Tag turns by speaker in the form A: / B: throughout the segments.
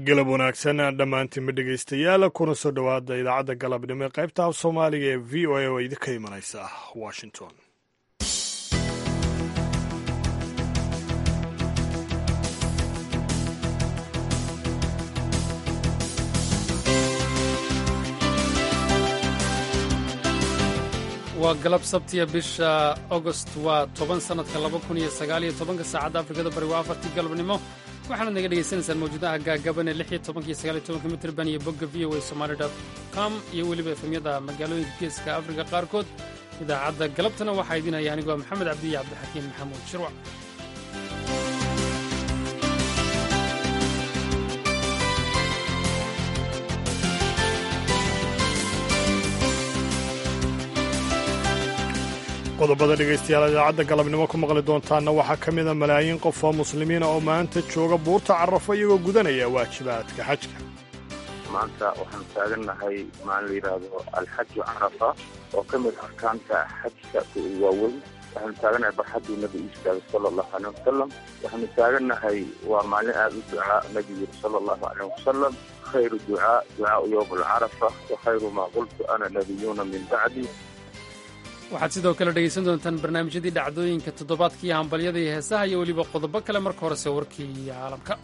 A: galab wanaagsan dhammaantiinba dhegaystayaal kuna soo dhowaada idaacadda galabnimo ee qaybta af soomaaliga ee v o a oo idinka imanaysa washington
B: waa galab sabtiya bisha agost waa toban sannadka laba kun iyo sagaaliyo tobanka saacadda afrikada bari waa afartii galabnimo waxaanaad naga dhegaysanaysaan mawjadaha gaagaban ee lix iyo tobanka iyo sagaal iyo tobanka mitrban iyo bogga v o a somali dot com iyo weliba efemyada magaalooyinka geeska afrika qaarkood idaacadda galabtana waxaa idin haya anigoo maxamed cabdiya cabdixakiin maxamuud shirwac
A: qodobada dhegaystayaal idaacadda galabnimo ku maqli doontaanna waxaa ka mida malaayiin qof oo muslimiina oo maanta jooga buurta carafo iyagoo gudanaya waajibaadka xajka
C: maanta waxaanu taagannahay maalin la yidhaahdo alxaju carafa oo ka mid arkaanta xajka waaweyn waxaanu taagannahay barxaddii nabi istaagay sala allahu aleyh wasalam waxaanu taagannahay waa maalin aada u ducaa nabi yiri sala allahu aleyh wasalam khayru ducaa ducaau yowm alcarafa wa khayru maa qultu ana nabiyuuna min bacdi
B: waxaad sidoo kale dhegaysan doontaan barnaamijyadii dhacdooyinka toddobaadkii hambalyada iyo heesaha iyo weliba qodobo kale marka horese warkii caalamka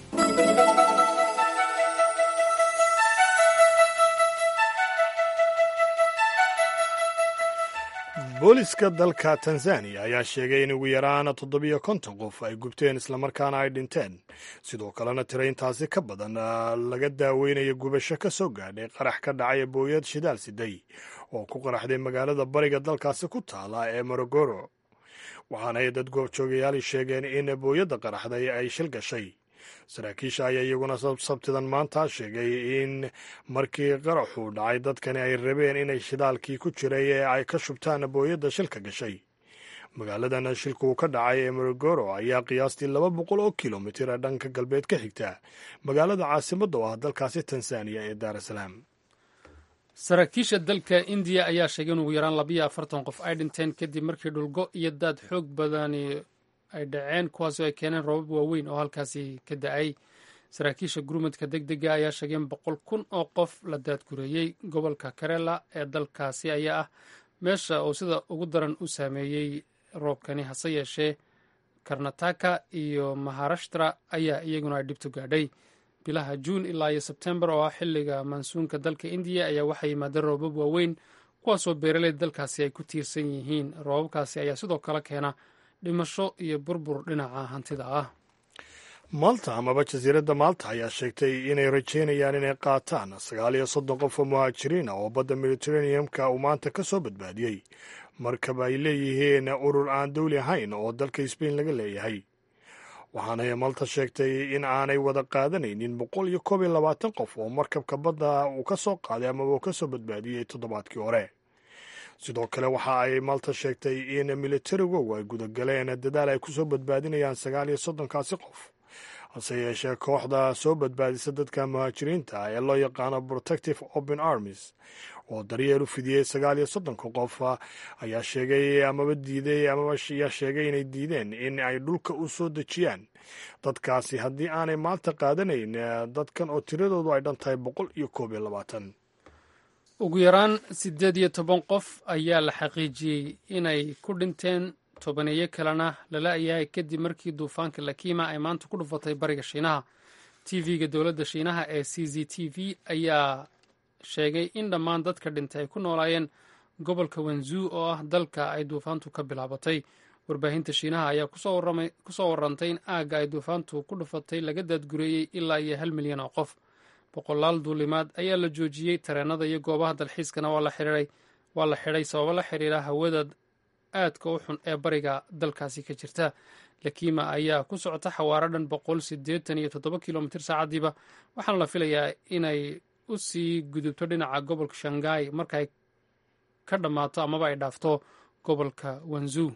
A: booliska dalka tanzaniya ayaa sheegay in ugu yaraan toddobiyo konton qof ay gubteen islamarkaana ay dhinteen sidoo kalena tira intaasi ka badan laga daaweynayo gubasho ka soo gaadhay qarax ka dhacay booyad shidaal siday oo ku qaraxday magaalada bariga dalkaasi ku taala ee morogoro waxaana ay dad goobjoogayaali sheegeen in booyadda qaraxday ay shil gashay saraakiisha ayaa iyaguna sabtidan maanta sheegay in markii qaraxuu dhacay dadkani ay rabeen inay shidaalkii ku jiray ee ay ka shubtaan booyadda shilka gashay magaaladan shilkuu ka dhacay ee morogoro ayaa qiyaastii laba boqol oo kilomitir ee dhanka galbeed ka xigta magaalada caasimadda oo ah dalkaasi tanzaniya ee daar salaam
B: saraakiisha dalka indiya ayaa sheegay in ugu yaraan labayo afartan qof ay dhinteen kadib markii dhulgo iyo daad xoog badani ay dhaceen kuwaasoo ay keeneen roobab waaweyn oo halkaasi ka da-ay saraakiisha gurmadka deg dega ayaa sheegay in boqol kun oo qof la daadgureeyey gobolka karela ee dalkaasi ayaa ah meesha uu sida ugu daran u saameeyey roobkani hase yeeshee karnataka iyo maharashtra ayaa iyaguna ay dhibtu gaadhay bilaha juun ilaa iyo sebtembar oo ah xilliga mansuunka dalka indiya ayaa waxaa yimaadeen roobab waaweyn kuwaasoo beeraleyda dalkaasi ay ku tiirsan yihiin roobabkaasi ayaa sidoo kale keena dhimasho iyo burbur dhinaca hantida ah
A: malta amaba jasiiradda maalta ayaa sheegtay inay rajeynayaan inay qaataan sagaal iyo soddon qof oo muhaajiriin ah oo badda mediteraneamka uu maanta ka soo badbaadiyey markab ay leeyihiin urur aan dawli ahayn oo dalka sbain laga leeyahay waxaanay malta sheegtay in aanay wada qaadanaynin boqol iyo koob iyo labaatan qof oo markabka badda uu ka soo qaaday amaba uu ka soo badbaadiyey toddobaadkii hore sidoo kale waxa ay malta sheegtay in militarigogu ay gudagaleen dadaal ay ku soo badbaadinayaan sagaal iyo soddonkaasi qof hase yeeshee kooxda soo badbaadisa dadka muhaajiriinta ee loo yaqaano protective open armies oo daryeel u fidiyey sagaal iyo soddonka qof ayaa sheegay amaba diiday amaba ayaa sheegay inay diideen in ay dhulka u soo dejiyaan dadkaasi haddii aanay maanta qaadanayn dadkan oo tiradoodu ay dhan tahay boqol iyo koob iyo labaatan
B: ugu yaraan siddeed iyo toban qof ayaa la xaqiijiyey inay ku dhinteen tobaneeyo kalena lala yahay kadib markii duufaanka lakima ay maanta ku dhufatay bariga shiinaha tv-ga dowladda shiinaha ee c z t v ayaa sheegay in dhammaan dadka dhintay ay ku noolaayeen gobolka wanzuu oo ah dalka ay duufaantu ka bilaabatay warbaahinta shiinaha ayaa kusoo warantay in aagga ay duufaantu ku dhufatay laga daadgureeyey ilaa iyo hal milyan oo qof boqolaal duulimaad ayaa la joojiyey tareenada iyo goobaha dalxiiskana waa la xidhay sababo la xiriira hawada aadka u xun ee bariga dalkaasi ka jirta lakima ayaa ku socota xawaaro dhan boqol siddeetan iyo toddoba kilomitir saacadiiba waxaana la filayaa inay u sii gudubto dhinaca gobolka shanghai markaay ka dhammaato amaba ay dhaafto gobolka wanzuu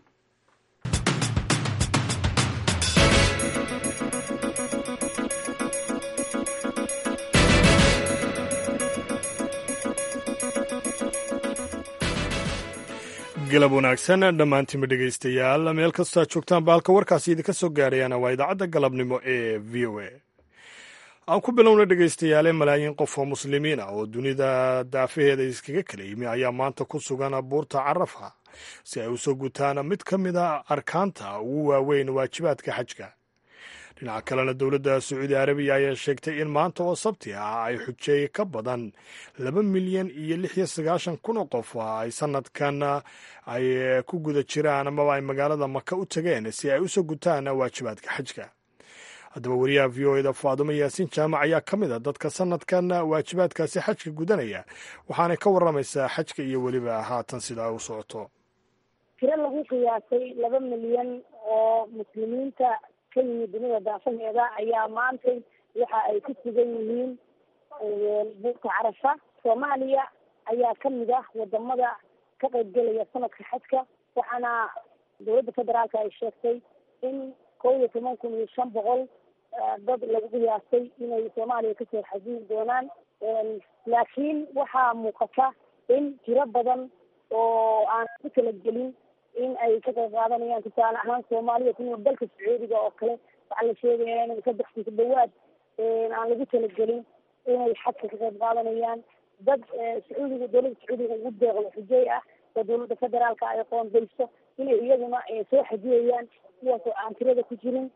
A: galab wanaagsan dhammaantiinba dhegaystayaal meel kastoo aad joogtaan baalka warkaasi idinka soo gaarayana waa idaacadda galabnimo ee v o a aan ku bilowna dhegaystayaale malaayiin qof oo muslimiin ah oo dunida daafaheeda iskaga kala yimi ayaa maanta ku sugan buurta carafa si ay usoo gutaan mid ka mid a arkaanta ugu waaweyn waajibaadka xajka dhinaca kalena dowladda sacuudi arabiya ayaa sheegtay in maanta oo sabti ah ay xujeey ka badan laba milyan iyo lix iyo sagaashan kun oo qof ay sanadkan ay ku guda jiraan amaba ay magaalada maka u tageen si ay usoo gutaan waajibaadka xajka haddaba wariyaha v o eda faadumo yaasiin jaamac ayaa ka mid a dadka sanadkan waajibaadkaasi xajka gudanaya waxaanay ka waramaysaa xajka iyo weliba haatan sidaa u socoto
D: tiro lagu qiyaasay laba milyan oo muslimiinta ka yimid dunida daafaheeda ayaa maantay waxa ay ku sugan yihiin buurta carafa soomaaliya ayaa kamid ah wadamada ka qaybgelaya sanadka xajka waxaana dowladda federaalka ay sheegtay in kow iyo toban kun iyo shan boqol dad lagu qiyaasay inay soomaaliya kasoo xajiin doonaan laakiin waxaa muuqata in tiro badan oo aan ku talagelin in ay ka qayb qaadanayaan tusaale ahaan soomaalida kunool dalka sacuudiga oo kale waxaa la sheegaya in saddex ku dhawaad aan lagu talagelin inay xajka ka qayb qaadanayaan dad sacuudiga dowladda sacuudiga ugu deeqdo xujey ah oo dowladda federaalka ay qoondayso inay iyaguna soo xajiyayaan kuwaas oo aan tirada ku jirin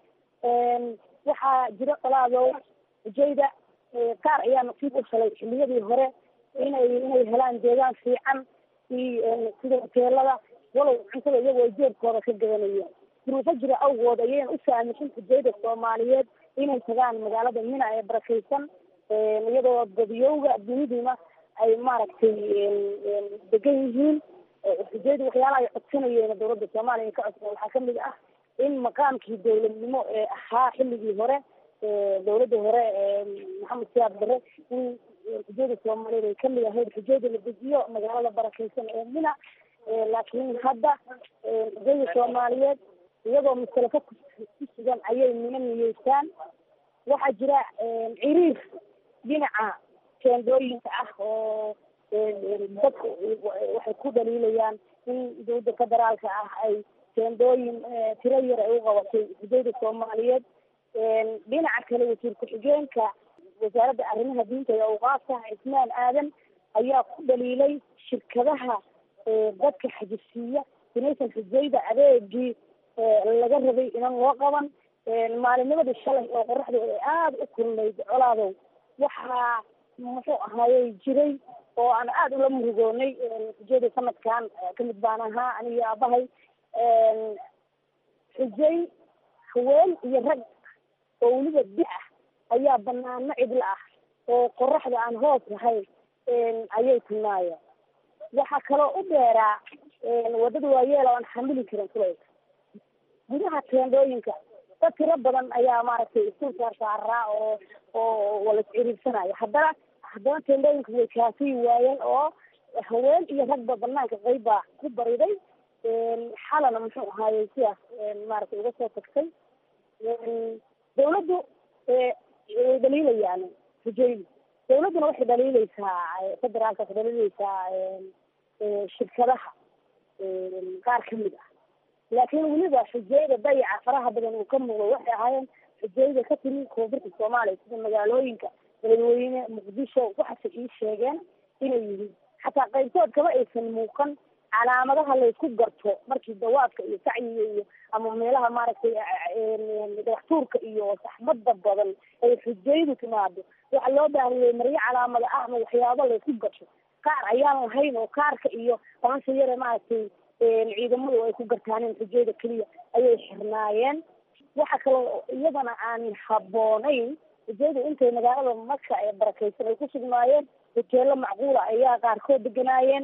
D: waxaa jira qolaadow xujayda qaar ayaa nasiib u helay xiliyadii hore inay inay helaan deegaan fiican iyo sida hoteelada walow cuntada iyagoo ay jeebkooda ka gadanayeen duruufo jira awgood ayayna u saamixin xujayda soomaaliyeed inay tagaan magaalada mina ee barakeysan iyadoo dadiyowga duniduna ay maaragtay degan yihiin xujayda waxyaalaha ay codsanayeen dowladda soomaaliya ay ka codsan waxaa kamid ah in maqaamkii dowladnimo ee ahaa xilligii hore dowladda hore maxamed siyaad bare in xujayda soomaaliyeed ay kamid ahayd xujayda la dejiyo magaalada barakeysan ee mina laakiin hadda xujayda soomaaliyeed iyagoo masalafo ku sugan ayay mina niyeystaan waxaa jira ciriir dhinaca teendooyinka ah oo dadku waxay ku dhaliilayaan in dowladda federaalka ah ay teendooyin tiro yar ay u qabatay xujayda soomaaliyeed dhinaca kale wasiir ku-xigeenka wasaaradda arrimaha diinta iyo awqaafka cismaan aadan ayaa ku dhaliilay shirkadaha dadka xajisiiya inaysan xujayda adeegii laga rabay inan loo qaban maalinimadii shalay oo qoraxda ay aada u kulnayd colaadow waxaa muxuu ahaayey jiray oo aan aada ula murugoonay xujayda sanadkan kamid baan ahaa aniyo aabahay xujay haween iyo rag oo weliba di ah ayaa banaano cidla ah oo qoraxda aan hoos lahayn ayay tilmaayeen waxaa kaloo u dheeraa wadada waayeel oo aan xamili karin kulayka gudaha teendooyinka dad tiro badan ayaa maaragtay isku saarsaaraa oo oo wala isciriirsanaya haddana haddana teendooyinka way kaafiyi waayeen oo haween iyo ragba banaanka qayb baa ku bariday xalana muxuu ahaayey sidaas maaragtay uga soo tagtay dawladdu way dhaliilayaan xujaydu dawladduna waxay dhaliileysaa federaalka waxay dhaliileysaa shirkadaha qaar kamid ah laakiin weliba xujayda dayaca faraha badan uu ka muuqdo waxay ahaayeen xujayda ka timi koonfurta soomaaliya sida magaalooyinka beledweyne muqdisho waxaase ii sheegeen inay yihiin xataa qaybtood kama aysan muuqan calaamadaha laysku garto markii dawaadka iyo sacyiga iyo ama meelaha maaragtay dhagaxtuurka iyo saxmada badan ay xujaydu timaado waxaa loo baahiyey maryo calaamada ah ama waxyaabo laysku garto qaar ayaan lahayn oo kaarka iyo bahasha yare maaragtay ciidamadu ay ku gartaaneen xujayda keliya ayay xirnaayeen waxa kaloo iyadana aan haboonayn xujaydu intay magaalada maka ee barakeysan ay ku sugnaayeen hoteelo macquula ayaa qaarkood deganaayeen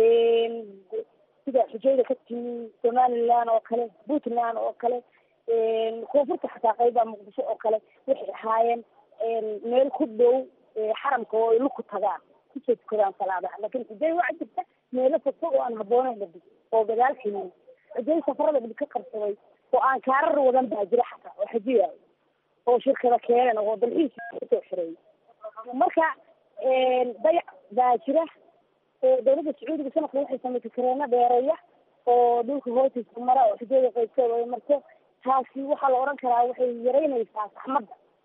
D: sida xujayda ka timi somaliland oo kale puntland oo kale koonfurta xataa qayba muqdisho oo kale waxay ahaayeen meel ku dhow xaramka oo ay luku tagaan kusoo tukadaan salaadaha laakin xujay waxaa jirta meelo fogfog oo aan habooneyn dhadi oo gadaal ximiin xujay safarada dhib ka qabsaday oo aan kaarar wadan baa jira xataa oo xajiyaayo oo shirkada keeneen oo dalxiis kasoo xireeyay marka dayac baa jira dawladda sacuudiga sanadka waxay samaysay kareeno dheereeya oo dhulka hoostiisa mara oo xujada qaybtooda ay marto taasi waxaa la odhan karaa waxay yaraynaysaa saxmadda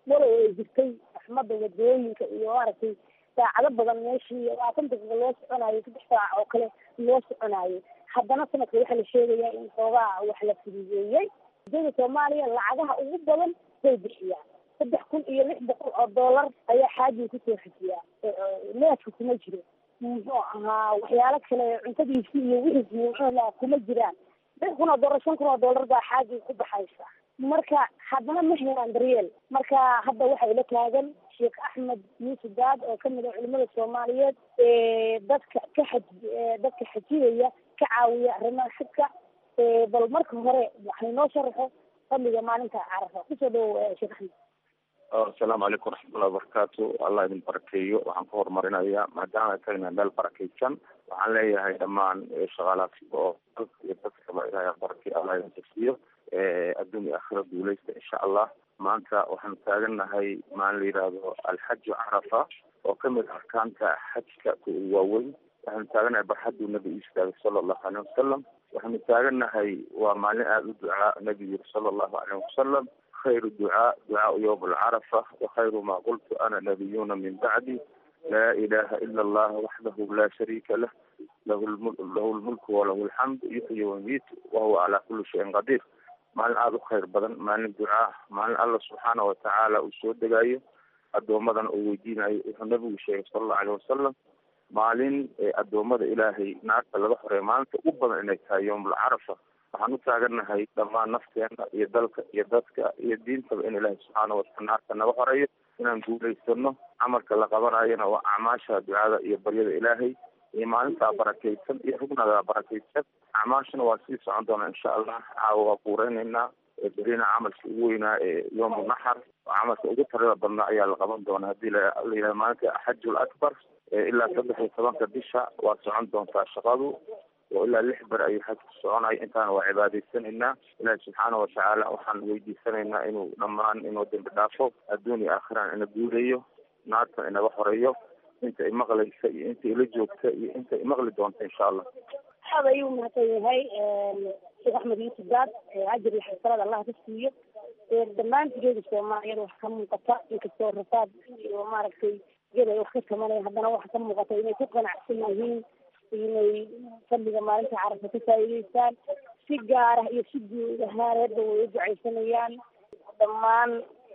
D: walow ay jirtay axmada wadooyinka iyo maaragtay saacado badan meeshii labaatan daqiiqa loo soconayo saddex saac oo kale loo soconayo haddana sanadka waxaa la sheegayaa in xoogaa wax la fududeeyey dada soomaaliya lacagaha ugu badan bay bixiyaan saddex kun iyo lix boqol oo dollar ayaa xaajiga kusoo xejiyaa neefka kuma jiro muxuu ahaa waxyaalo kale cuntadiisi iyo wixiisi muxuula kuma jiraan lix kun oo dollar shan kun oo dollar baa xaajiga ku baxaysa marka haddana ma helaan daryeel marka hadda waxaa ila taagan sheekh axmed yuusuf daad oo kamid ah culimada soomaaliyeed ee dadka ka xaj dadka xajiyaya ka caawiya arrimaha xajka bal marka hore waxay noo sharaxo fadliga maalinta carafa kusoo dhawow sheekh axmed
C: asalaamu calaykum waraxmatullahi wabarakaatu allah idin barakeeyo waxaan ka horumarinayaa maadaama ay tagna meel barakeysan waxaan leeyahay dhammaan shaqaalaadka oo dalka iyo dadkaba ilahay barakey allah idin tagsiiyo adduun iyo aakhira guuleysta insha allah maanta waxaanu taagannahay maalin la yidhaahdo alxaju carafa oo kamid arkaanta xajka waaweyn waxaanu taagannahay barxaduu nabigu istaagay sala allahu aleyh wasalam waxaanu taagannahay waa maalin aada u ducaa nabigu yiri sala allahu aleyh wasalam khayru ducaa ducaau yowm alcarafa wakhayru ma qultu ana nabiyuna min bacdi laa ilaha ila allah waxdahu la shariika lah lahu lahu lmulku walahu alxamd yuxyi wamiit wahuwa calaa kuli shayin qadiir maalin aada u khayr badan maalin ducaa maalin alla subxaana watacaala uu soo degaayo addoomadan uu weydiinayo wuxuu nabigu sheegay sala allahu aleyh wasalam maalin addoommada ilaahay naarta laga xoreeya maalinta ugu badan inay tahay yowmulcarafa waxaan u taagannahay dhammaan nafteena iyo dalka iyo dadka iyo diintaba in ilaahay subxaana wataala naarta naga xoreeyo inaan guulaysano camalka la qabanayona waa acmaasha ducada iyo baryada ilaahay iyo maalintaa barakeysan iyo rugnadaa barakeysan acmaashana waa sii socon doonaa insha allah caawa waa kuureyneynaa berina camalka ugu weynaa ee yowmu naxar camalka ugu tarada badnaa ayaa la qaban doonaa hadii la yidhaha maalinta xajul akbar ilaa saddex iyo tobanka bisha waa socon doontaa shaqadu oo ilaa lix ber ayuu xajku soconaya intaana waa cibaadaysanaynaa ilaahi subxaana watacaala waxaan weydiisanaynaa inuu dhammaan inuu dembi dhaafo adduun iyo aakhiraan ina guuleeyo naartan inaga xoreeyo inta imaqlaysa iyo inta ila joogta iyo inta imaqli doonta insha allah
D: aad ayuu mahadsan yahay sheekh axmed yuusuf daad ajir iyo xasanaad allah ka siiyo dhammaantigeeda soomaaliyeed wax ka muuqata inkastoo rafaad iyo maaragtay geed ay wax ka tamanaya haddana waxa ka muuqata inay ku qanacsan yihiin inay fadliga maalinta carafa ka faa'iideystaan si gaar ah iyo si guud ahaaneedba way u ducaysanayaan dhammaan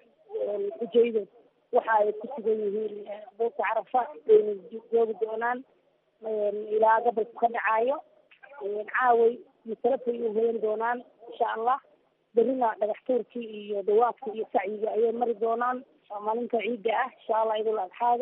D: xujayda waxa ay ku sugan yihiin buurta carafa wayna joogi doonaan ilaa gabalku ka dhacaayo caaway masalafay u hoyan doonaan insha allah berrina dhagax tuurkii iyo dawaadka iyo sacyiga ayay mari doonaan waa maalinta ciidda ah insha allah idul adxaaga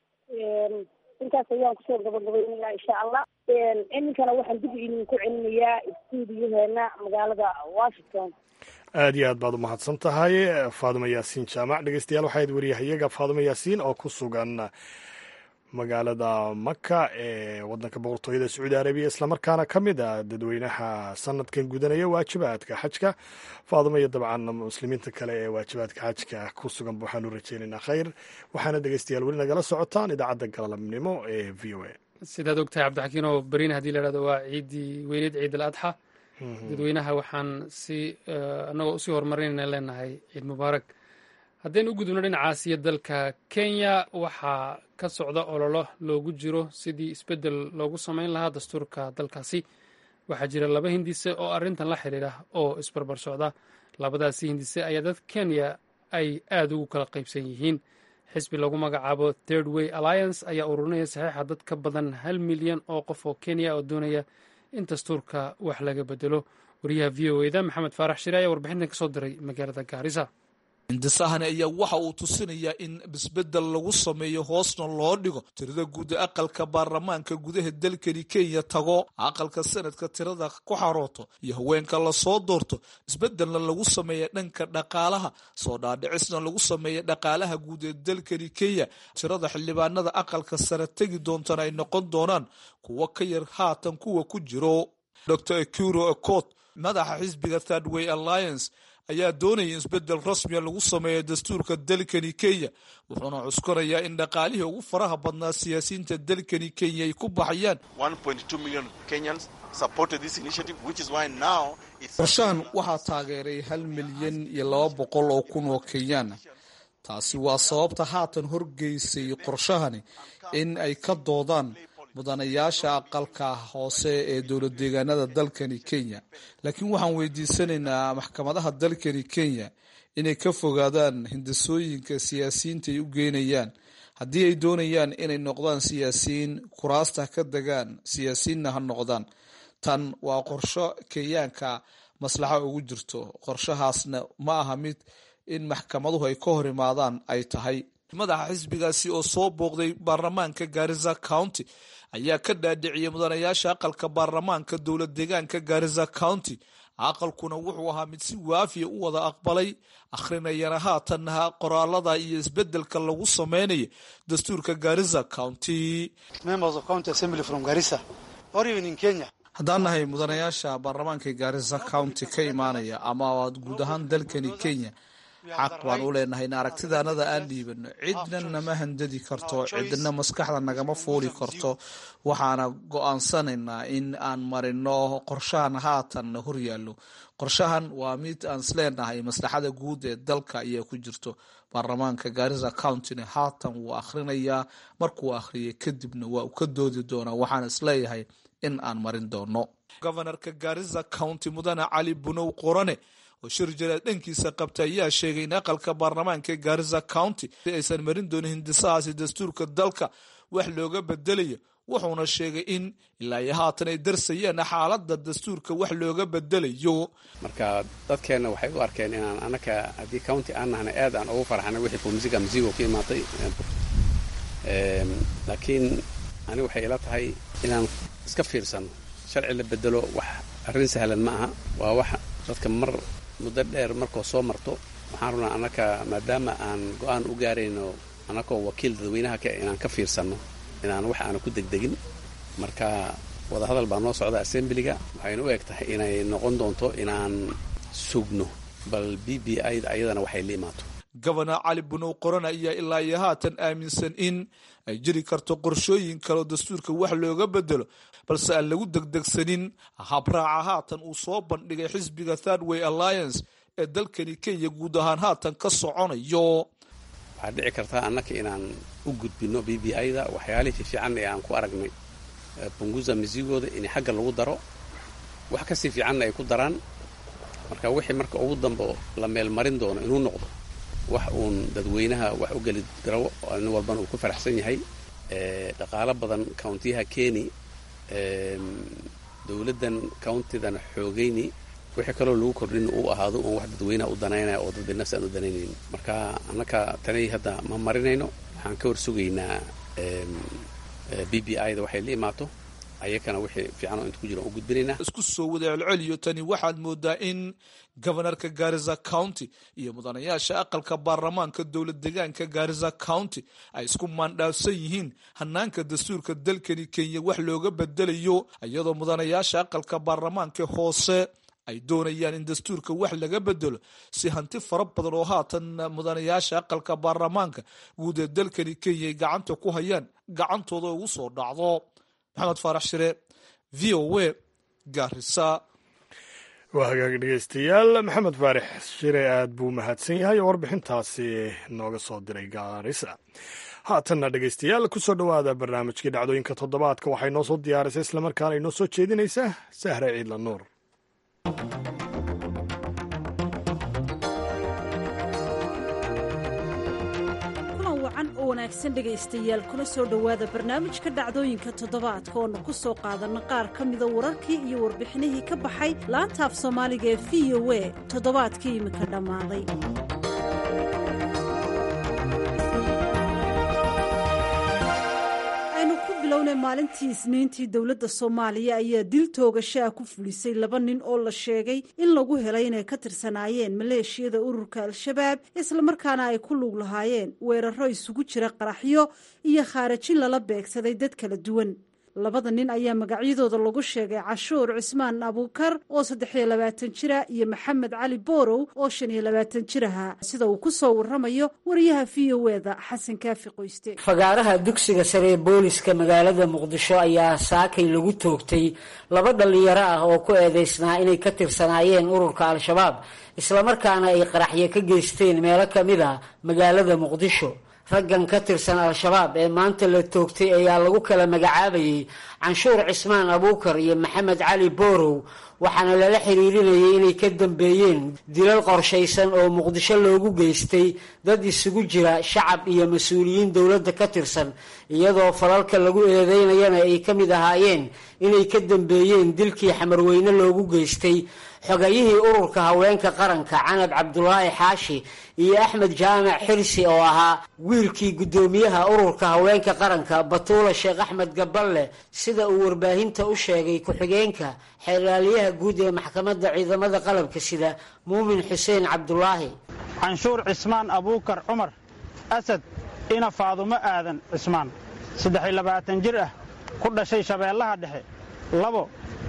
D: intaas ayaan kusoo gabagabaynayaa insha allah iminkana waxaan dib idinku celinayaa stuudiyaheena magaalada washington
A: aad iyo aad baad u mahadsan tahay faadimo yaasiin jaamac dhegeystayaal waxayd wariyahayaga faadimo yaasiin oo ku sugan magaalada maka ee wadanka boqortooyada sacuudi arabiya islamarkaana ka mid a dadweynaha sanadkan gudanaya waajibaadka xajka faadimo iyo dabcan muslimiinta kale ee waajibaadka xajka ku sugan waxaanu rajeynaynaa khayr waxaana dhegeystayaal weli nagala socotaan idaacadda galabnimo ee v o a
B: sidaad ogtahay cabdixakiin oo berina haddii la hahdo waa ciiddii weyneed ciid al adxa dadweynaha waxaan si annagoo usii horumarinayna leenahay ciid mubaarak haddaynu u gudubno dhinacaasiyo dalka kenya waxaa ka socda ololo loogu jiro sidii isbeddel loogu samayn lahaa dastuurka dalkaasi waxaa jira laba hindise oo arrintan la xidhiidha oo isbarbar socda labadaasi hindise ayaa dad kenya ay aada ugu kala qaybsan yihiin xisbi lagu magacaabo third way alliance ayaa ururinaya saxiixa dad ka badan hal milyan oo qof oo kenya oo doonaya in dastuurka wax laga bedelo wariyaha v o eda maxamed faarax shire ayaa warbixintan ka soo diray magaalada gaarisa
E: hindisahani ayaa waxa uu tusinayaa in isbeddel lagu sameeyo hoosna loo dhigo tirada guud ee aqalka baarlamaanka gudaha dalkani kenya tago aqalka sanadka tirada ku xarooto iyo haweenka lasoo doorto isbeddelna lagu sameeya dhanka dhaqaalaha soo dhaadhicisna lagu sameeya dhaqaalaha guud ee dalkani kenya tirada xildhibaanada aqalka sare tegi doontana ay noqon doonaan kuwo ka yar haatan kuwa ku jiro dor ekuro ecot madaxa xisbiga third way alliance ayaa doonaya in isbeddel rasmiya lagu sameeyo dastuurka dalkani kenya wuxuuna cuskanayaa in dhaqaalihii ugu faraha badnaa siyaasiyiinta dalkani kenya ay ku baxayaan qorshahan waxaa taageeray hal milyan iyo laba boqol oo kun oo kenyaan taasi waa sababta haatan horgeysay qorshahani in ay ka doodaan mudanayaasha aqalka hoose ee dowlad deegaanada dalkani kenya laakiin waxaan weydiisanaynaa maxkamadaha dalkani kenya inay ka fogaadaan hindasooyinka siyaasiyiinta ay u geynayaan haddii ay doonayaan inay noqdaan siyaasiyiin kuraasta ka degaan siyaasiyiinna ha noqdaan tan waa qorsho kenyaanka maslaxa ugu jirto qorshahaasna ma aha mid in maxkamaduhu ay ka hor imaadaan ay tahay madaxa xisbigaasi oo soo booqday baarlamaanka gaarisa county ayaa ka dhaadhiciyay mudanayaasha aqalka baarlamaanka dowlad deegaanka gaarisa county aqalkuna wuxuu ahaa mid si waafiya u wada aqbalay akhrinayana haatanna qoraalada iyo isbedelka lagu sameynaya dastuurka gaarisa county haddaan nahay mudanayaasha baarlamaanka gaarisa county ka imaanaya ama guud ahaan dalkani kenya xaq baan u leenahay in aragtidaanada aan dhiibano cidna nama handadi karto cidna maskaxda nagama fuuli karto waxaana go-aansanaynaa in aan marino qorshahan haatan horyaallo qorshahan waa mid aan isleenahay maslaxada guud ee dalka ayaa ku jirto baarlamaanka gaarisa countyna haatan wuu akhrinayaa markuu akhriyay kadibna waa u ka doodi doonaa waxaan isleeyahay in aan marin doono gobanarka gaarisa county mudane cali bunow qorane oo shir jaraad dhankiisa qabta ayaa sheegay in aqalka baarlamaanka gaarisa county aysan marin doonin hindisahaasi dastuurka dalka wax looga bedelayo wuxuuna sheegay in ilaa iyo haatan ay darsayeen xaalada dastuurka wax looga bedelayo
F: marka dadkeenna waxay u arkeen inaan anaka haddii county aan nahna aad aan ugu farxanay wixii fumsiga masigo ka imaatay laakiin ani waxay ila tahay inaan iska fiirsano sharci la bedelo wax arrin sahlan ma aha waa wax dadka mar muddo dheer markoo soo marto waxaan rabnaa annaka maadaama aan go-aan u gaarayno annakoo wakiil dadweynaha ka inaan ka fiirsanno inaan wax aana ku degdegin marka wadahadal baa noo socda assemblyga waxayna u eg tahay inay noqon doonto inaan sugno bal b b i da ayadana waxay la imaato
E: gobana cali bunow qoran ayaa ilaa iyo haatan aaminsan in ay jiri karto qorshooyin kaleo dastuurka wax looga bedelo balse aan lagu degdegsanin habraaca haatan uu soo bandhigay xisbiga thirdway alliance ee dalkani kenya guud ahaan haatan ka soconayo
F: waxaa dhici kartaa annaka inaan u gudbino b b i da waxyaalihii fiifiican ee aan ku aragnay bunguza misigooda in xagga lagu daro wax kasii fiicanna ay ku daraan marka wixii marka ugu dambe la meelmarin doono inuu noqdo wax uun dadweynaha wax u geli garo nin walbana uu ku faraxsan yahay dhaqaalo badan countiyaha keni dowladdan countidana xoogayni wixii kaloo lagu kordhin uu ahaado uun wax dadweynaha u danaynaya oo dad binafsi aan u danaynayn marka annaka tanay hadda ma marinayno waxaan ka warsugaynaa b b i da waxay la imaato ayakana wixii fiicanoo inta ku jira u gudbinaynaa
E: isku soo wada celceliyo tani waxaad moodaa in gobanarka gaarisa county iyo mudanayaasha aqalka baarlamaanka dowlad deegaanka gaarisa county ay isku maandhaafsan yihiin hanaanka dastuurka dalkani kenya wax looga bedelayo iyadoo mudanayaasha aqalka baarlamaanka hoose ay doonayaan in dastuurka wax laga bedelo si hanti fara badan oo haatan mudanayaasha aqalka baarlamaanka guud ee dalkani kenya ay gacanta ku hayaan gacantooda ugu soo dhacdo maxamed faarax shire v o a gaarisa
A: waa hagaag dhegeystayaal maxamed faarix shire aad buu mahadsan yahay oo warbixintaasi nooga soo diray gaarisa haatanna dhegeystayaal kusoo dhowaada barnaamijkii dhacdooyinka toddobaadka waxay noo soo diyaarisay islamarkaana inoo soo jeedinaysaa sahre ciidla nuur
G: oo wanaagsan dhegaystayaal kuna soo dhowaada barnaamijka dhacdooyinka toddobaadka oonu ku soo qaadanna qaar ka mida wararkii iyo warbixinihii ka baxay laanta af soomaaliga ee v o a toddobaadkii iminka dhammaaday aynu ku bilownay maalintii isniintii dowladda soomaaliya ayaa dil toogashaa ku fulisay laba nin oo la sheegay in lagu helay inay ka tirsanaayeen maleeshiyada ururka al-shabaab islamarkaana ay ku lug lahaayeen weeraro isugu jira qaraxyo iyo khaarajin lala beegsaday dad kala duwan labada nin ayaa magacyadooda lagu sheegay cashuur cismaan abuukar oo saddex iyo labaatan jira iyo maxamed cali boorow oo shan iyo labaatan jir ahaa sida uu ku soo warramayo wariyaha v o eda xasan kaafi qoyste
H: fagaaraha dugsiga sare ee booliska magaalada muqdisho ayaa saakay lagu toogtay laba dhallinyaro ah oo ku eedeysnaa inay ka tirsanaayeen ururka al-shabaab islamarkaana ay qaraxyo ka geysteen meelo ka mid a magaalada muqdisho raggan ka tirsan al-shabaab ee maanta la toogtay ayaa lagu kala magacaabayey canshuur cismaan abuukar iyo maxamed cali boorow waxaana lala xiriirinayay inay ka dambeeyeen dilal qorshaysan oo muqdisho loogu geystay dad isugu jira shacab iyo mas-uuliyiin dowladda ka tirsan iyadoo falalka lagu eedeynayana ay ka mid ahaayeen inay ka dambeeyeen dilkii xamarweyne loogu geystay xogayihii ururka haweenka qaranka canab cabdulaahi xaashi iyo axmed jaamac xirsi oo ahaa wiilkii guddoomiyaha ururka haweenka qaranka batuula sheekh axmed gaballe sida uu warbaahinta u sheegay ku-xigeenka xeeraaliyaha guud ee maxkamadda ciidamada qalabka sida muumin xuseen cabdulaahi
I: canshuur cismaan abuukar cumar asad ina faadumo aadan cismaan saddex-iyo labaatan jir ah ku dhashay shabeellaha dhexe labo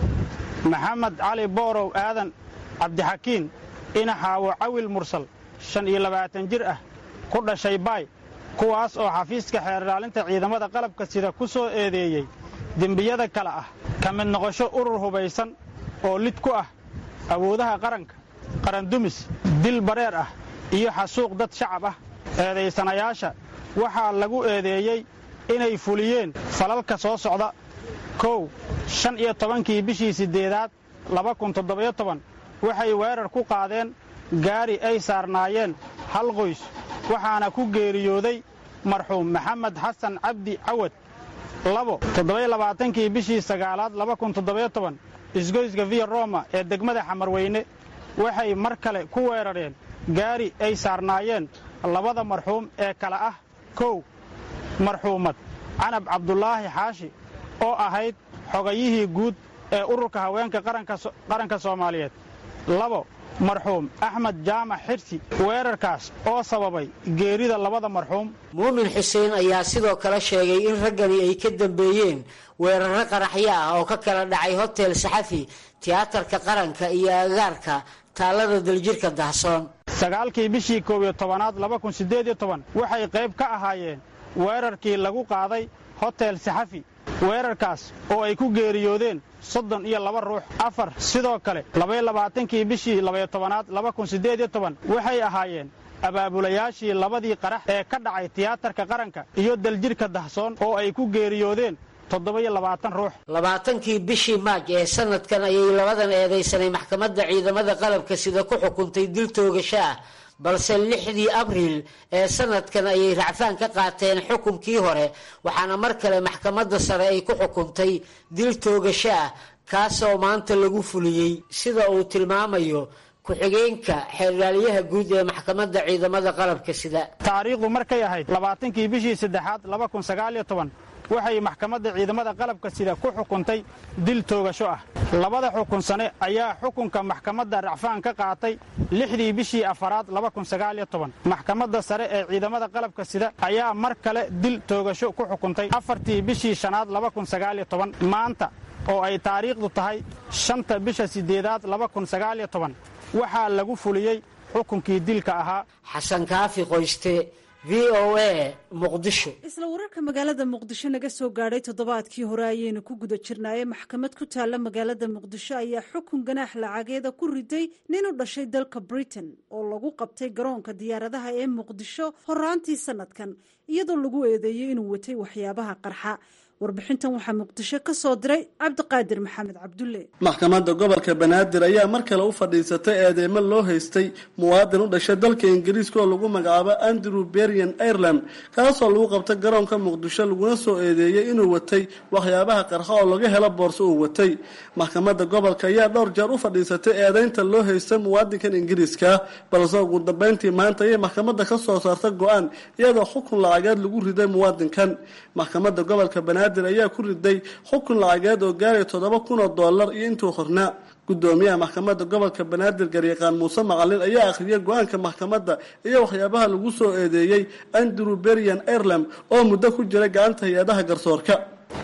I: maxamed cali boorow aadan cabdixakiin ina xaawo cawil mursal shan iyo labaatan jir ah ku dhashay baay kuwaas oo xafiiska xeerlaalinta ciidamada qalabka sida ku soo eedeeyey dembiyada kale ah ka mid noqosho urur hubaysan oo lid ku ah awoodaha qaranka qarandumis dil bareer ah iyo xasuuq dad shacab ah eedaysanayaasha waxaa lagu eedeeyey inay fuliyeen falalka soo socda kow shan iyo tobankii bishii siddeedaad laba kun toddobiyo toban waxay weerar ku qaadeen gaari ay saarnaayeen hal qoys waxaana ku geeriyooday marxuum maxamed xasan cabdi cawad labo toddobiyo labaatankii bishii sagaalaad laba kun toddobiyo toban isgoyska viya roma ee degmada xamarweyne waxay mar kale ku weerareen gaari ay saarnaayeen labada marxuum ee kale ah kow marxuumad canab cabdulaahi xaashi oo ahayd xogayihii guud ee ururka haweenka qaranka soomaaliyeed labo marxuum axmed jaamac xirsi weerarkaas oo sababay geerida labada marxuum
H: muumin xuseen ayaa sidoo kale sheegay in raggani ay ka dambeeyeen weerarro qaraxyo ah oo ka kala dhacay hotel saxafi tiyaatarka qaranka iyo agaarka taallada daljirka dahsoon
I: sagaalkii bishii koob iyo tobanaad laba kun siddeed iyo toban waxay qayb ka ahaayeen weerarkii lagu qaaday hotel saxafi weerarkaas oo ay ku geeriyoodeen soddon iyo laba ruux afar sidoo kale labaiyo labaatankii bishii labaiyo tobanaad laba kun siddeed iyo toban waxay ahaayeen abaabulayaashii labadii qarax ee ka dhacay tiyaatarka qaranka iyo daljirka dahsoon oo ay ku geeriyoodeen toddoba-iyo labaatan ruux
H: labaatankii bishii maaj ee sanadkan ayay labadan eedaysanay maxkamadda ciidamada qalabka sida ku xukuntay dil toogasho ah balse lixdii abriil ee sanadkan ayay racfaan ka qaateen xukunkii hore waxaana mar kale maxkamadda sare ay ku xukuntay dil toogasho ah kaasoo maanta lagu fuliyey sida uu tilmaamayo ku-xigeenka xeerlaaliyaha guud ee maxkamadda ciidamada qalabka sida
I: taariikhdu markay ahayd labaatankii bishii saddexaad laba kun sagaaliyo toban waxay maxkamadda ciidamada qalabka sida ku xukuntay dil toogasho ah labada xukun sane ayaa xukunka maxkamadda racfaan ka qaatay lixdii bishii afaraad laba kun sagaaliyo toban maxkamadda sare ee ciidamada qalabka sida ayaa mar kale dil toogasho ku xukuntay afartii bishii shanaad laba kun sagaaliyo toban maanta oo ay taariikhdu tahay shanta bisha siddeedaad laba kun sagaaliyo toban waxaa lagu fuliyey xukunkii dilka ahaa
H: xasan kaafi qoyste v o a muqdisho
G: isla wararka magaalada muqdisho naga soo gaadhay toddobaadkii hore ayaynu ku guda jirnaaye maxkamad ku taalla magaalada muqdisho ayaa xukun ganaax lacageeda ku riday nin u dhashay dalka britain oo lagu qabtay garoonka diyaaradaha ee muqdisho horaantii sanadkan iyadoo lagu eedeeyey inuu watay waxyaabaha qarxa warbixintan waxaa muqdisho ka soo diray cabdiqaadir maxamed cabdulle
J: maxkamadda gobolka banaadir ayaa mar kale u fadhiisatay eedeymo loo haystay muwaadin u dhashay dalka ingiriiska oo lagu magacaabo andrew berian ireland kaasoo lagu qabtay garoonka muqdisho laguna soo eedeeyey inuu watay waxyaabaha qarxa oo laga helo boorso uu watay maxkamadda gobolka ayaa dhowr jeer u fadhiisatay eedeynta loo haystay muwaadinkan ingiriiska balse ugu dambeyntii maanta ayay maxkamadda ka soo saartay go-aan iyadoo xukun lacageed lagu riday muwaadinkan maxkamadda gobolka banaadir ayaa ku riday xukun lacageed oo gaaraya toddoba kun oo dollar iyo intuu hornaa gudoomiyaha maxkamadda gobolka banaadir garyaqaan muuse macalin ayaa akhriyay go-aanka maxkamadda iyo waxyaabaha lagu soo eedeeyey andrew berian ireland oo muddo ku jiray gacanta hay-adaha garsoorka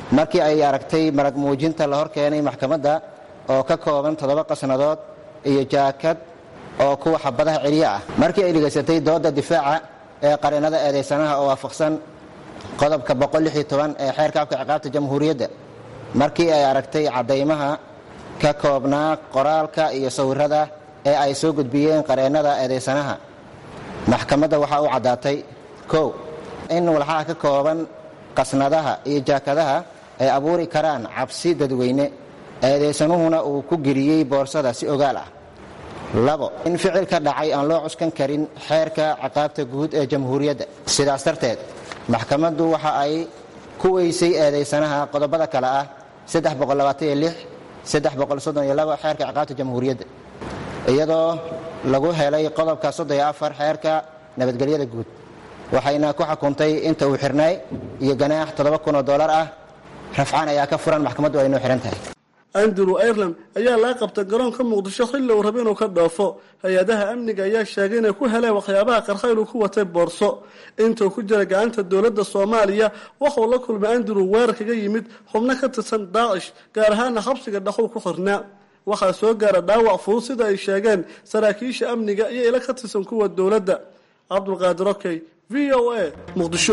K: markii ay aragtay marag muujinta la hor keenay maxkamadda oo ka kooban toddoba qasnadood iyo jaakad oo kuwa xabadaha celiye ah markii ay dhegaysatay doodda difaaca ee qareennada eedaysanaha oo waafaqsan qodobka ee xeerka afka ciqaabta jamhuuriyadda markii ay aragtay caddaymaha ka koobnaa qoraalka iyo sawirada ee ay soo gudbiyeen qareennada eedaysanaha maxkamadda waxaa u caddaatay kow in walxaha ka kooban qasnadaha iyo jaakadaha ay abuuri karaan cabsi dadweyne eedaysanuhuna uu ku geliyey boorsada si ogaal ah labo in ficil ka dhacay aan loo cuskan karin xeerka ciqaabta guud ee jamhuuriyadda sidaas darteed maxkamaddu waxa ay ku weysay eedaysanaha qodobada kale ah xeerka ciqaabta jamhuuriyadda iyadoo lagu helay qodobka xeerka nabadgelyada guud waxayna ku xukuntay inta uu xirnay iyo ganaax oo dolar ah rafcaan ayaa ka furan maxkamaddu ay noo xihan tahay
J: andrew ireland ayaa laga qabtay garoonka muqdisho xilli uu raba inuu ka dhoofo hay-adaha amniga ayaa sheegay inay ku heleen waxyaabaha qarxa inuu ku watay boorso intuu ku jira gacanta dowladda soomaaliya waxauu la kulmay andrew weerar kaga yimid xubno ka tirsan daacish gaar ahaana xabsiga dhaqow ku xirnaa waxaa soo gaara dhaawac fudud sida ay sheegeen saraakiisha amniga iyo ila ka tirsan kuwa dowladda cabdulqaadir okey v o a muqdisho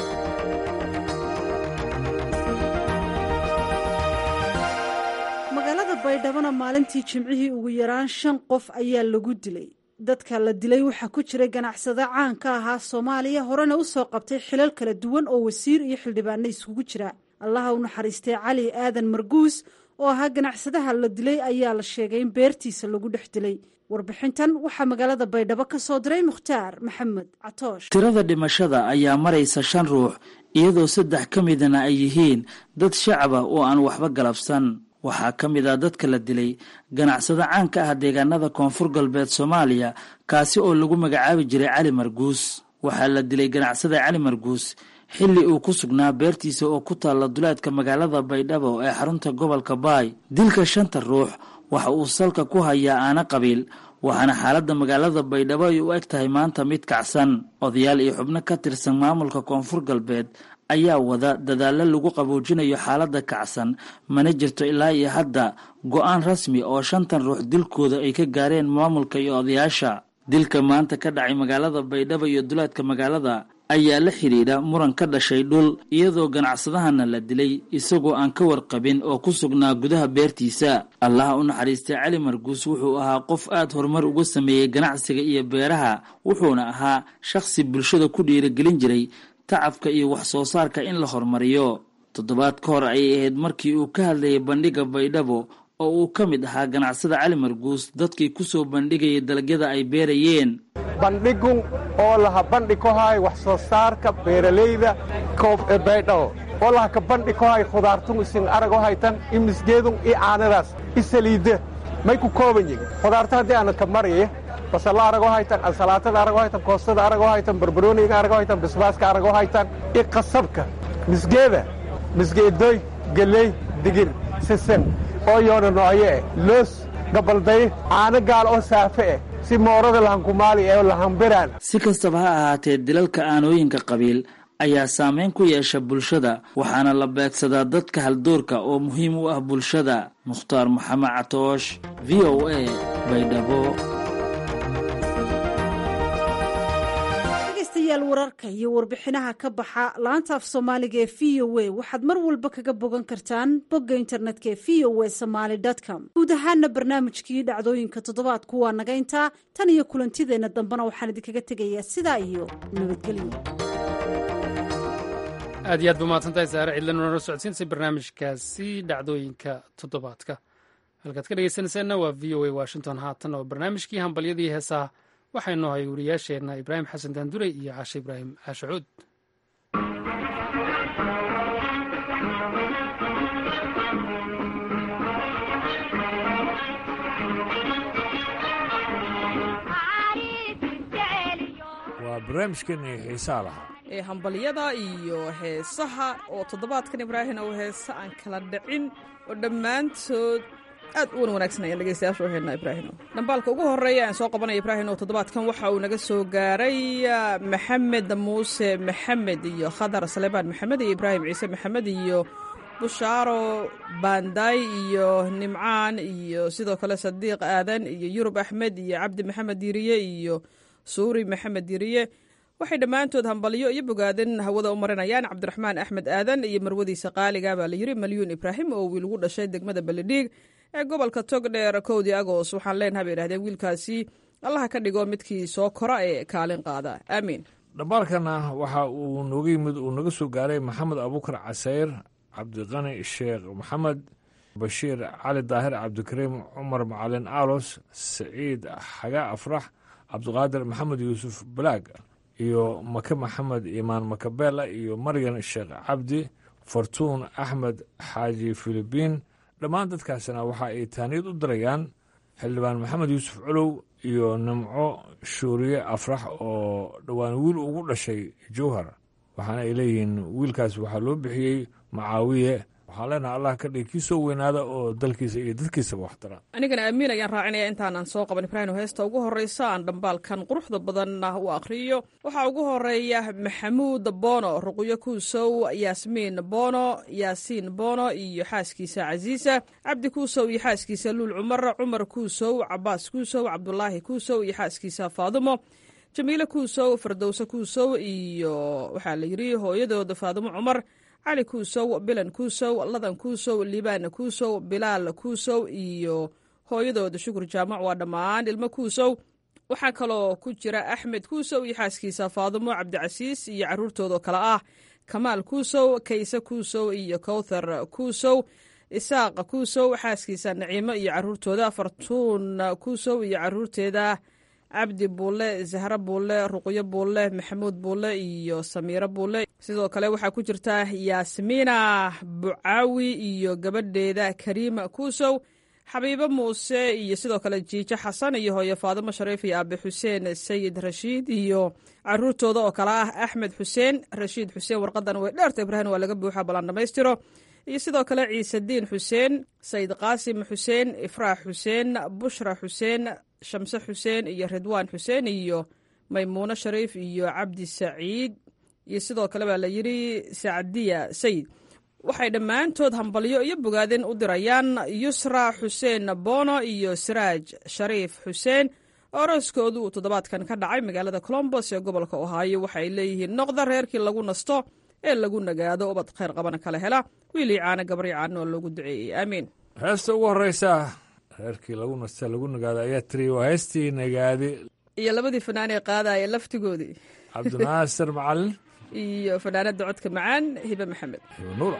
G: magaalada baydhabona maalintii jimcihii ugu yaraan shan qof ayaa lagu dilay dadka la dilay waxaa ku jiray ganacsado caan ka ahaa soomaaliya horena u soo qabtay xilal kala duwan oo wasiir iyo xildhibaano iskugu jira allaha u naxariistay cali aadan marguus oo ahaa ganacsadaha la dilay ayaa la sheegay in beertiisa lagu dhex dilay warbixintan waxaa magaalada baydhabo ka soo diray mukhtaar maxamed catoosh
L: tirada dhimashada ayaa maraysa shan ruux iyadoo saddex ka midana ay yihiin dad shacaba oo aan waxba galabsan waxaa ka mid ah dadka la dilay ganacsado caan ka ah deegaanada koonfur galbeed soomaaliya kaasi oo lagu magacaabi jiray cali marguus waxaa la dilay ganacsada cali marguus xilli uu ku sugnaa beertiisa oo ku taalla duleedka magaalada baydhabo ee xarunta gobolka baay dilka shanta ruux waxa uu salka ku hayaa aana qabiil waxaana xaaladda magaalada baydhabo ay u eg tahay maanta mid kacsan odayaal iyo xubno ka tirsan maamulka koonfur galbeed ayaa wada dadaallo lagu qaboojinayo xaaladda kacsan mana jirto ilaa iyo hadda go-aan rasmi oo shantan ruux dilkooda ay ka gaareen maamulka iyo odayaasha dilka maanta ka dhacay magaalada baydhabo iyo duleedka magaalada ayaa la xidhiidha muran ka dhashay dhul iyadoo ganacsadahana la dilay isagoo aan ka warqabin oo ku sugnaa gudaha beertiisa allaha u naxariistay cali marguus wuxuu ahaa qof aad horumar uga sameeyey ganacsiga iyo beeraha wuxuuna ahaa shakhsi bulshada ku dhiirigelin jiray tacabka iyo wax soo saarka in la horumariyo toddobaad ka hor ayay ahayd markii uu ka hadlayay bandhigga baydhabo oo uu ka mid ahaa ganacsada cali marguus dadkii ku soo bandhigayay dalagyada ay beerayeen
M: bandhigun oo laha bandhi ku hay wax soo saarka beeralayda koob ee baydhabo oo laha ka bandhi ku hay khudaartun isin arago haytan i misgeedun i caanadaas i saliidda may ku kooban yihin khudaarta haddii aana ka maraya basalla arago haytan ansalaatada arago haytan koostada arago haytan barbarooniga arago haytan bisbaaska arago haytan i qasabka misgeeda misgeedoy geley digir sisan oo yoona noocyo eh loos gabalday caano gaal oo saafe eh si moorada lahankumaali ee lahanbiraan
L: si kastaba ha ahaatee dilalka aanooyinka qabiil ayaa saameyn ku yeesha bulshada waxaana la beegsadaa dadka haldoorka oo muhiim u ah bulshada mukhtaar maxamed catoosh v o a baydhabo
G: dhegeystayaal wararka iyo warbixinaha ka baxa laanta af soomaaliga ee v o a waxaad mar walba kaga bogan kartaan bogga internetka ee v o a somaali com guud ahaana barnaamijkii dhacdooyinka toddobaadku waa naga intaa tan iyo kulantideenna dambena waxaan idinkaga tegayaa sidaa iyo nabadgelyo
B: aad iyo aad ba mahadsantahay saare cidlan nala socodsiinsay barnaamijkaasi dhacdooyinka toddobaadka halkaad ka dhegeysanaysaanna waa v o a washington haatan oo barnaamijkii hambalyadii heesaha waxaynu ahay wariyaasheenna ibraahim xasan daandurey iyo caashe ibraahim caashe cuud
N: waa barnaamijkeenii xiisaa lahaa
O: ee hambalyada iyo heesaha oo toddobaadkan ibraahim oo heese aan kala dhicin oo dhammaantood aad u wan wanaagsan ayaan dhegeystayaasha u haynaa ibraahimo dhambaalka ugu horreeya aan soo qabanaya ibraahim oo toddobaadkan waxa uu naga soo gaaray maxamed muuse maxamed iyo khadar salebaan maxamed iyo ibraahim ciise maxamed iyo bushaaro baandaay iyo nimcaan iyo sidoo kale sadiiq aadan iyo yurub axmed iyo cabdi maxamed diriye iyo suuri maxamed diriye waxay dhammaantood hambalyo iyo bogaadin hawada u marinayaan cabdiraxmaan axmed aadan iyo marwadiisa qaaliga baa la yiri malyuun ibraahim oo wiil ugu dhashay degmada beledhiig ee gobolka togdheer kowdii agos waxaan leenaha bay idhahdeen wiilkaasi allaha ka dhigo midkii soo kora ee kaalin qaada aamiin
N: dhammaalkana waxa uu nooga yimid uu naga soo gaaray maxamed abuukar casayr cabdiqani sheekh maxamed bashiir cali daahir cabdikariim cumar macalin aalos saciid xaga afrax cabdiqaadir maxamed yuusuf balaag iyo make maxamed imaan makabela iyo maryan sheekh cabdi fartuun axmed xaaji filibiin dhammaan dadkaasina waxa ay taaniyad u dirayaan xildhibaan maxamed yuusuf colow iyo nimco shuuriye afrax oo dhowaan wiil ugu dhashay jowhar waxaana ay leeyihiin wiilkaas waxaa loo bixiyey macaawiye waxaan leenaha allah ka dhig kii soo weynaada oo dalkiisa iyo dadkiisaba waxtara
O: anigana aamiin ayaan raacinaya intaanan soo qaban ibraahim heesta ugu horreysa aan dhambaalkan quruxda badanna u akhriyo waxaa ugu horeeya maxamuud boono ruqyo kuusow yaasmiin boono yaasiin boono iyo xaaskiisa casiisa cabdi kuusow iyo xaaskiisa luul cumar cumar kuusow cabaas kuusow cabdulaahi kuusow iyo xaaskiisa faadumo jamiile kuusow fardowse kuusow iyo waxaa la yidhi hooyadooda faadumo cumar cali kuusow bilan kuusow ladan kuusow liibaan kuusow bilaal kuusow iyo hooyadooda shukur jaamac waa dhammaan ilmo kuusow waxaa kaloo ku jira axmed kuusow iyo xaaskiisa faadumo cabdicasiis iyo caruurtooda kale ah kamaal kuusow kayse kuusow iyo kowthar kuusow isaaq kuusow xaaskiisa naciimo iyo caruurtooda fartuun kuusow iyo caruurteeda cabdi buulle zahro buulle ruqyo buulle maxamuud buulle iyo samiiro buulle sidoo kale waxaa ku jirta yaasmiina bucaawi iyo gabadheeda kariima kuusow xabiibo muuse iyo sidoo kale jiijo xasan iyo hooyo faadimo shariif iyo aabe xuseen sayid rashiid iyo caruurtooda oo kale ah axmed xuseen rashiid xuseen warqadan way dheerta ibraahim waa laga buuxa ballan dhammaystiro iyo sidoo kale ciisediin xuseen sayid qaasim xuseen ifraax xuseen bushra xuseen shamse xuseen iyo ridwaan xuseen iyo maymuuno shariif iyo cabdi saciid iyo sidoo kale baa la yidhi sacdiya sayid waxay dhammaantood hambalyo iyo bogaadin u dirayaan yusra xuseen boono iyo siraaj shariif xuseen oo arooskoodu uu toddobaadkan ka dhacay magaalada colombos ee gobolka ohaayo waxaay leeyihiin noqda reerkii lagu nasto ee lagu nagaado ubad khayr qabana kala hela wiilii caana gabrii caana oo loogu duceeyey aamiin
N: heesta ugu horeysa reerkii lagu nasta lagu nagaado ayaa tiri waa heestii nagaadi
O: iyo labadii fanaanee qaadaya laftigoodii
N: cabdinaasir macalin
O: iyo fanaanada codka macaan hibe maxamed
N: nuura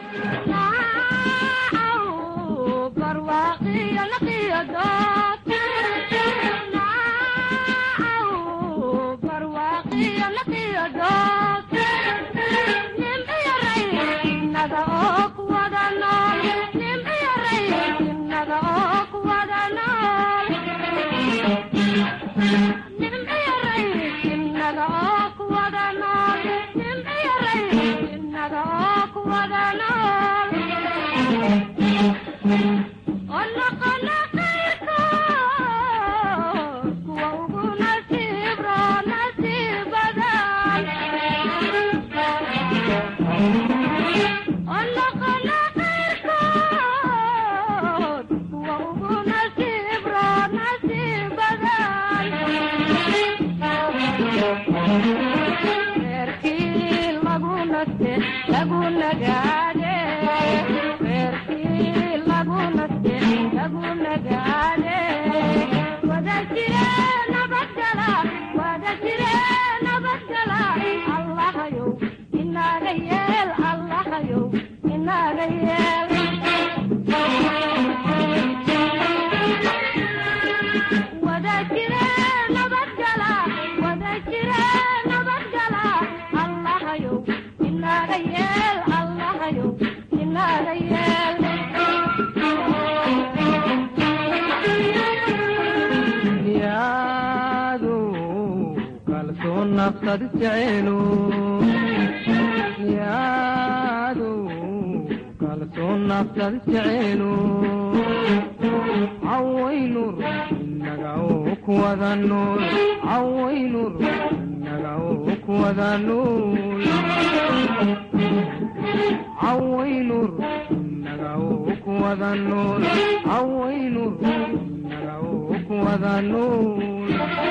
P: kuwada nool hawaynu kuwada nool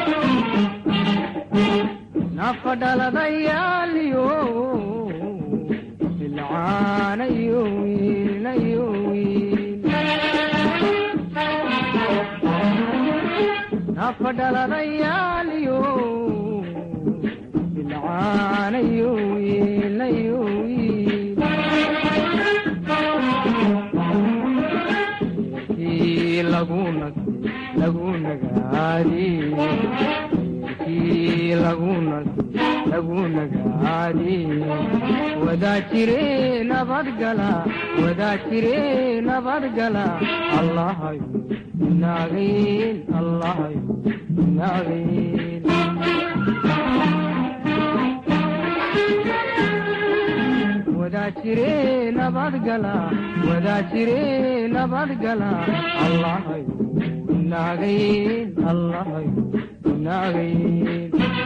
P: nafa dhaladayaaliyo bilcaanayo wiilayo wiil nafa dhaladayaaliyo bilcaanayo wiilayo wiil kii laguna lagu nagaadi kii laguna lagu nagaadi wadaa jire nabadgala wadaa jire nabadgala allahayo naagayn allahayo naagayn wadaa jire nabadgala wadaa jire nabadgala allahayo naagayn allahayo naagayn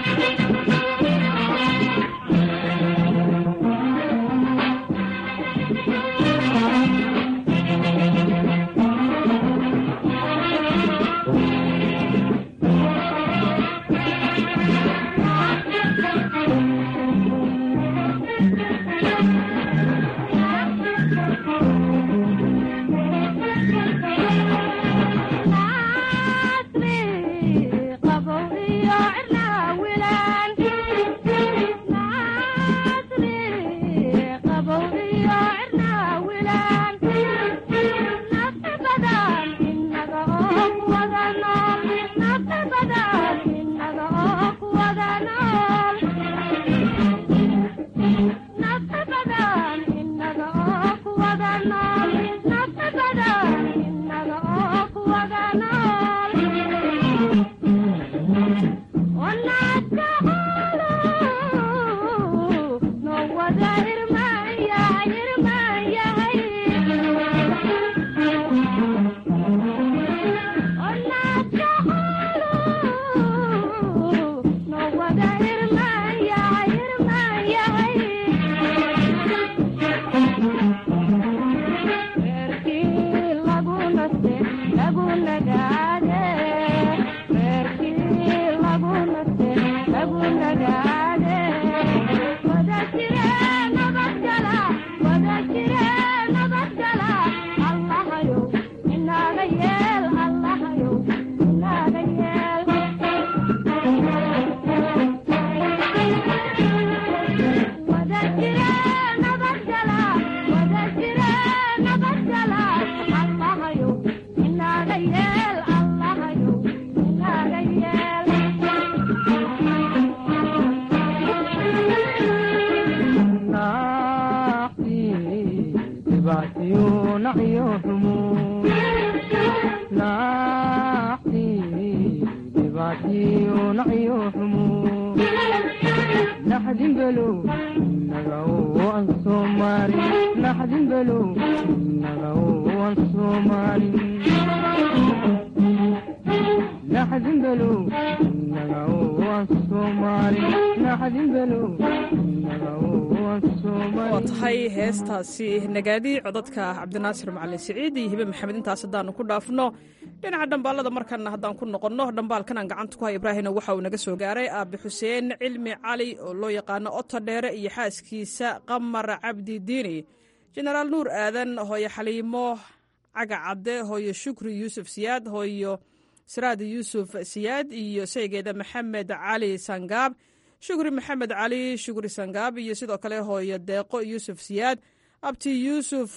O: waa tahay heestaasi nagaadi codadka cabdinaasir macalin siciid iyo hibe maxamed intaas haddaanu ku dhaafno dhinaca dhambaalada markana haddaan ku noqonno dhambaalkan aan gacanta ku hay ibraahimna waxa uu naga soo gaaray aabe xuseen cilmi cali oo loo yaqaano oto dheere iyo xaaskiisa qamar cabdi diini jenaraal nuur aadan hooyo xaliimo caga cadde hooyo shukri yuusuf siyaad hooyo siraad yuusuf siyaad iyo saygeeda maxamed cali sangaab shukri maxamed cali shukri sangaab iyo sidoo kale hooyo deeqo yuusuf siyaad abti yuusuf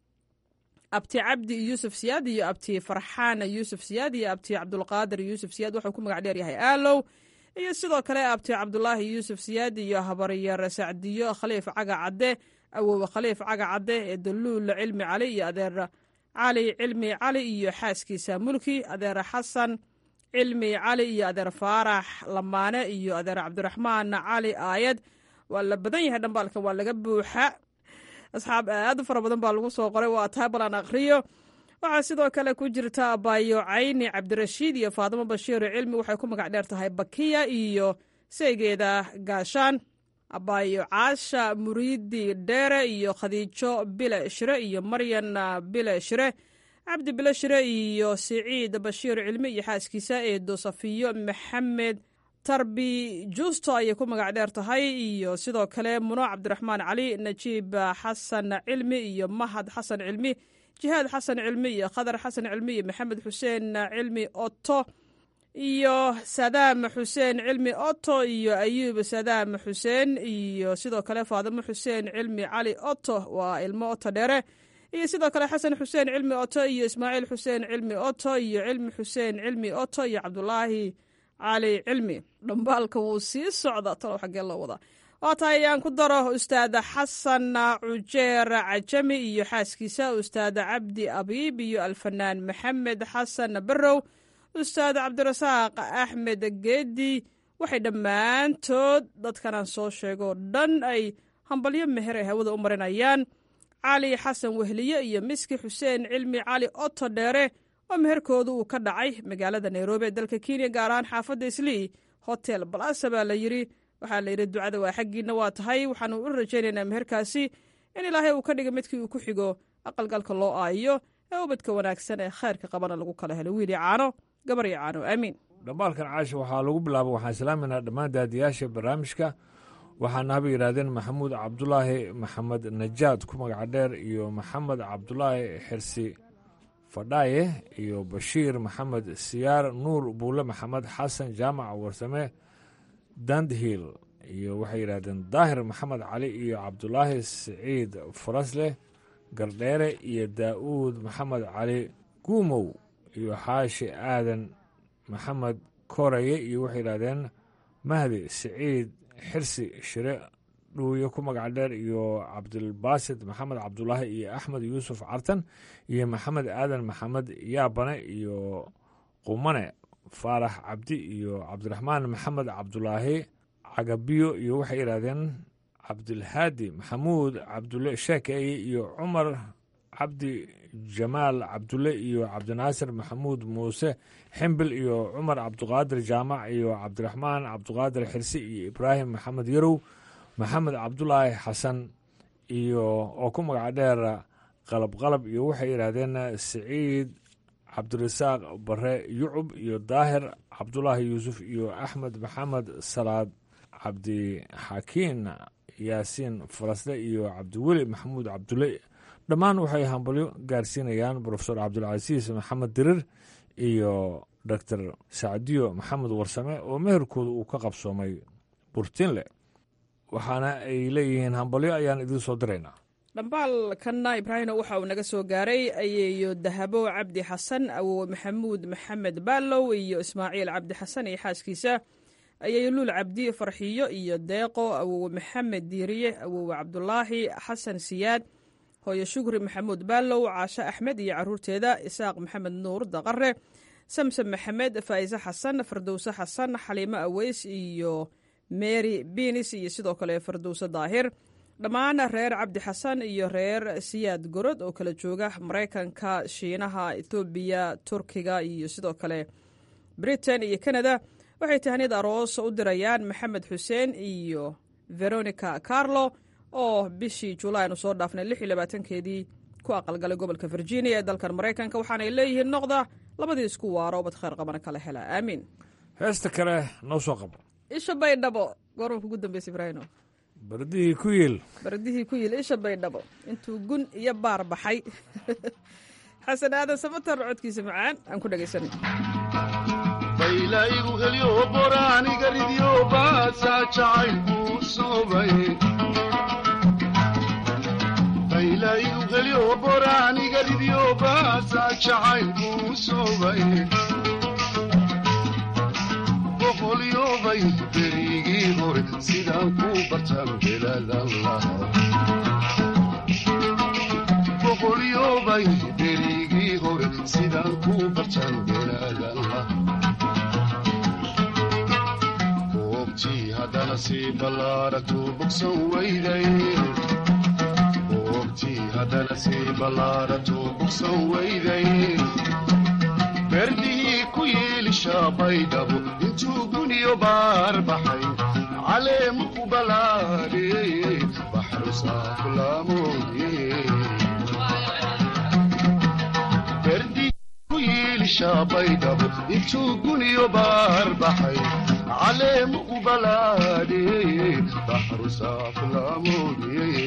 O: abti cabdi yuusuf siyaad iyo abti farxaan yuusuf siyaad iyo abti cabdulqaadir yuusuf siyaad wuxuu ku magac dheer yahay aalow iyo sidoo kale abti cabdulaahi yuusuf siyaad iyo habaryar sacdiyo khaliif caga cadde awowe khaliif caga cadde ee daluul cilmi cali iyo adeer cali cilmi cali iyo xaaskiisa mulki adeer xasan cilmi cali iyo adeer faarax lamaane iyo adeer cabdiraxmaan cali aayad waa la badan yahay dhambaalka waa laga buuxa asxaab aad u fara badan baa lagu soo qoray waa tahay balan akhriyo waxaa sidoo kale ku jirta abayo cayni cabdirashiid iyo faadimo bashiir cilmi waxay ku magac dheer tahay bakiya iyo seegeeda gaashaan abaayo caasha muriidi dheere iyo khadiijo bile shire iyo maryan bile shire cabdi bile shire iyo siciid bashiir cilmi iyo xaaskiisa eedo safiyo maxamed tarbi juusto ayay ku magac dheer tahay iyo sidoo kale muno cabdiraxmaan cali najiib xasan cilmi iyo mahad xasan cilmi jihaad xasan cilmi iyo khadar xasan cilmi iyo maxamed xuseen cilmi oto iyo sadaam xuseen cilmi oto iyo ayuub sadaam xuseen iyo sidoo kale faadimo xuseen cilmi cali oto waa ilmo oto dheere iyo sidoo kale xasan xuseen cilmi oto iyo ismaaciil xuseen cilmi oto iyo cilmi xuseen cilmi oto iyo cabdulaahi cali cilmi dhambaalka wuu sii socda talow xaggee loo wadaa waa tahay aan ku daro ustaada xasan cujeer cajami iyo xaaskiisa ustaada cabdi abiib iyo alfanaan maxamed xasan barrow ustaad cabdirasaaq axmed geedi waxay dhammaantood dadkanaan soo sheegoo dhan ay hambalyo meher ay hawada u marinayaan cali xasan wehliye iyo miski xuseen cilmi cali oto dheere oo meherkooda uu ka dhacay magaalada nairobi ee dalka kenya gaar ahaan xaafadda islii hotel balasa baa la yidhi waxaa la yidhi ducada waa xaggiina waa tahay waxaanu u rajaynaynaa meherkaasi in ilaahay uu ka dhiga midkii uu ku xigo aqalgalka loo aayo ee ubadka wanaagsan ee khayrka qabana lagu kala helo wiili caano gabar iyo caano aamiin
N: dhambaalkan caasha waxaa lagu bilaaba waxaan islaaminaa dhammaan daadiyaasha barnaamijka waxaana haba yidhaahdeen maxamuud cabdulaahi maxamed najaad ku magaca dheer iyo maxamed cabdulaahi xirsi fadhaaye iyo bashiir maxamed siyaar nuur buule maxamed xasan jaamac warsame dandhiil iyo waxay yidhahdeen daahir maxamed cali iyo cabdulaahi siciid farasleh gardheere iyo daa'uud maxamed cali guumow iyo xaashi aadan maxamed koraye iyo waxay yidhahdeen mahdi siciid xirsi shire dhuuye ku magac dheer iyo cabdilbaasid maxamed cabdulaahi iyo axmed yuusuf cartan iyo maxamed aadan maxamed yaabane iyo qumane faarax cabdi iyo cabdiraxmaan maxamed cabdulaahi cagabiyo iyo waxay yidhahdeen cabdilhaadi maxamuud cabdulle sheekeeye iyo cumar cabdi jamaal cabdulle iyo cabdinaasir maxamuud muuse ximbil iyo cumar cabduqaadir jaamac iyo cabdiraxmaan cabduqaadir xirsi iyo ibraahim maxamed yarow maxamed cabdulaahi xasan iyo oo ku magaca dheer qalab qalab iyo waxay yidhaahdeen siciid cabdirasaaq bare yucub iyo daahir cabdulaahi yuusuf iyo axmed maxamed salaad cabdixakiin yaasiin farasle iyo cabdiweli maxamuud cabdulle dhammaan waxay hambalyo gaarsiinayaan brofesor cabdulcasiis maxamed dirir iyo doctor sacdiyo maxamed warsame oo meherkooda uu ka qabsoomay burtinle waxaana ay leeyihiin hambalyo ayaan idiin soo diraynaa
O: dhambaalkanna ibraahino waxa uu naga soo gaaray ayeeyo dahabo cabdi xasan awowe maxamuud maxamed baalow iyo ismaaciil cabdi xasan iyo xaaskiisa ayeeyo luul cabdi farxiyo iyo deeqo awowe maxamed diiriye awowe cabdulaahi xasan siyaad hooyo shukri maxamuud baalow caashe axmed iyo caruurteeda isaaq maxamed nuur daqare samsam maxamed faa'ise xasan fardowse xasan xaliimo aweys iyo mary binis iyo sidoo kale fardowse daahir dhammaan reer cabdi xasan iyo reer siyaad gorod oo kala jooga maraykanka shiinaha ethoobiya turkiga iyo sidoo kale britain iyo canada waxay tahniyad aroos u dirayaan maxamed xuseen iyo veronica carlo oo bishii julaay aanu soo dhaafnay lix iyo labaatankeedii ku aqalgalay gobolka virginia ee dalkan maraykanka waxaanay leeyihiin noqda labadii isku waaro ubad khayr qabana kala hela aamiin
N: heesta kale noo soo qabo
O: isha baydhabo goorma kugu dambeysa ibraahino
N: bardihii ku yiil
O: bardihii ku yiil isha baydhabo intuu gun iyo baar baxay xasan aadan samatar codkiisa macaan aan ku dhegaysanay
Q: baylaygu helyo boraaniga ridyo baasaa jacaylkuu soobay baylaygu helyo boraaniga ridyo baasaa jacaylkuu soobay boqolyobay berigii hore sidaan ku bartaan beladan lahaa boqolyobay berigii hore sidaan ku bartaan beladan lahaa goobtii haddana sii ballaaratuu bogsan weyday goobtii haddana sii ballaaratuu bogsan weyday berdihii ku yeelishaa baydhabo intuu guniyo baar baxay caleemu ku balaar yiilishaa baydhabo intuu guniyo baar baxay caleemu u balaadhe baxru saaflaamoodiye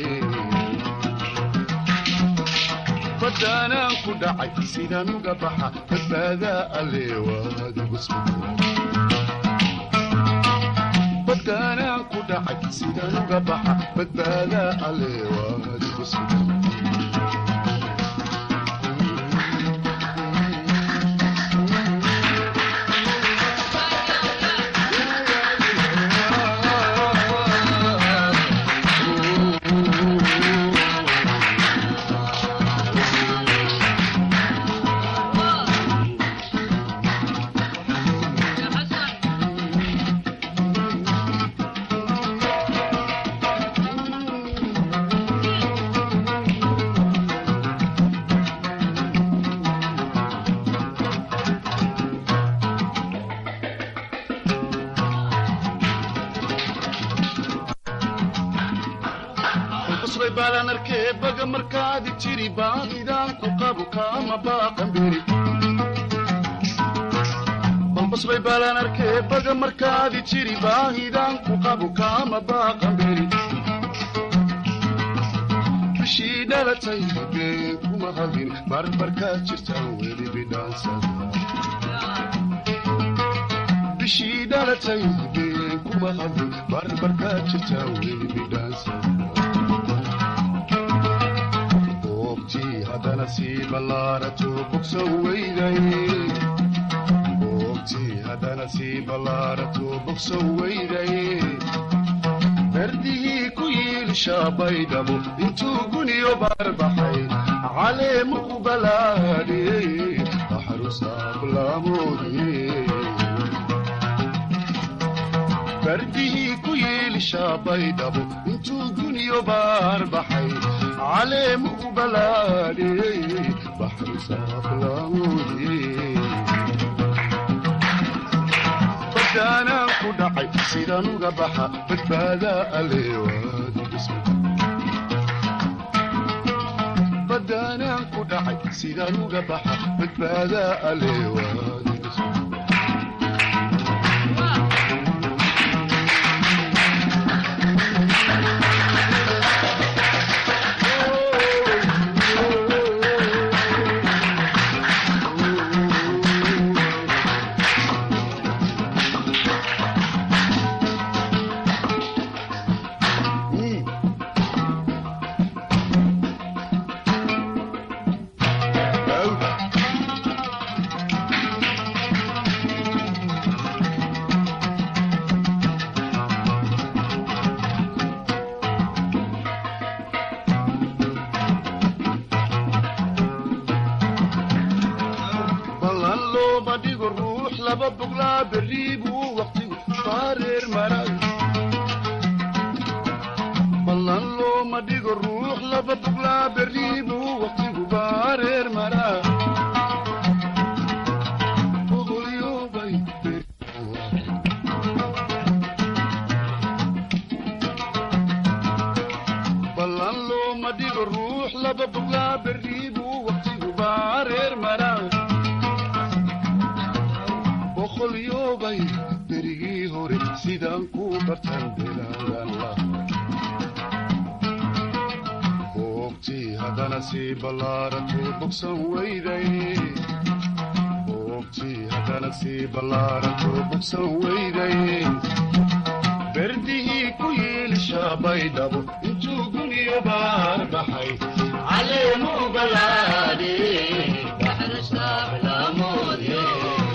Q: badaanaan ku dhacay sidaan uga baxa badbaadaa alle waadigu badaanaan ku dhacay sidaan uga baxa badbaadaa alle waadigu sugan qusbay baalaan arkee baga markaadi jiri baadidaan ku qabu kaama baaqan beri balqusbay baalaan arkee baga markaadi jiri baahidaan ku qabu kaama baaqan beri bishii dhalatay been kuma hadin barbarkaa jirtaan weli bidhaansada bishii dhalatay been kuma hadin barbarkaa jirtaan weli bidhaansada hadana sii ballaarato bogsan weyday boogtii haddana sii ballaarato bogsan weyday berdihii ku yiilishaa baydhabo intuu guniyo baarbaxay caleemu u balaadhiyey baxru saaflaamoodiyey berdihii ku yiilishaa baydhabo intuu guniyo baarbaxay caleemu u balaadhiyey baxru saaflaamoodiyey badaanaan ku dhacay sidaan uga baxa badbaadaa aleebadaanaan ku dhacay sidaan uga baxa badbaadaa aleewaadi ballan looma dhigo ruux laba boglaa berri buu waqtigu baareer maray ballan looma dhigo ruux laba boglaa berri buu waqtigu baareer maraa Boqolyobay ballan looma dhigo ruux laba boglaa berri buu waqtigu baareer maraa boqolyobay berigii hore sidaan ku bartan bilaadan lah boogtii haddana sii ballaarato bogsan weyday boogtii haddana sii ballaarato bogsan weyday berdihii ku yiilishaa baydhabo intuu guniyo baar baxay caleemu balaadhe baxru saaflaamoodye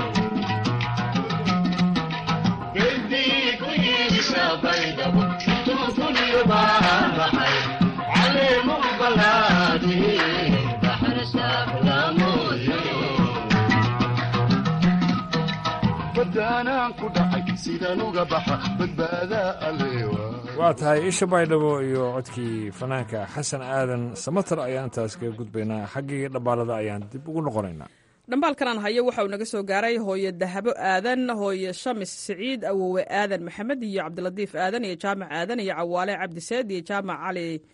Q: badaanaan ku dhacay sidaan uga baxa badbaadaa aleewa
N: waa tahay isha baydhabo iyo codkii fanaanka xasan aadan samatar ayaan intaas kaga gudbaynaa xaggii dhabbaalada ayaan dib ugu noqonaynaa
O: dhambaalkanaan hayo waxa uu naga soo gaaray hooye dahabo aadan hooye shamis siciid awowe aadan maxamed iyo cabdilatiif aadan iyo jaamac aadan iyo cawaale cabdiseed iyo jaamac cali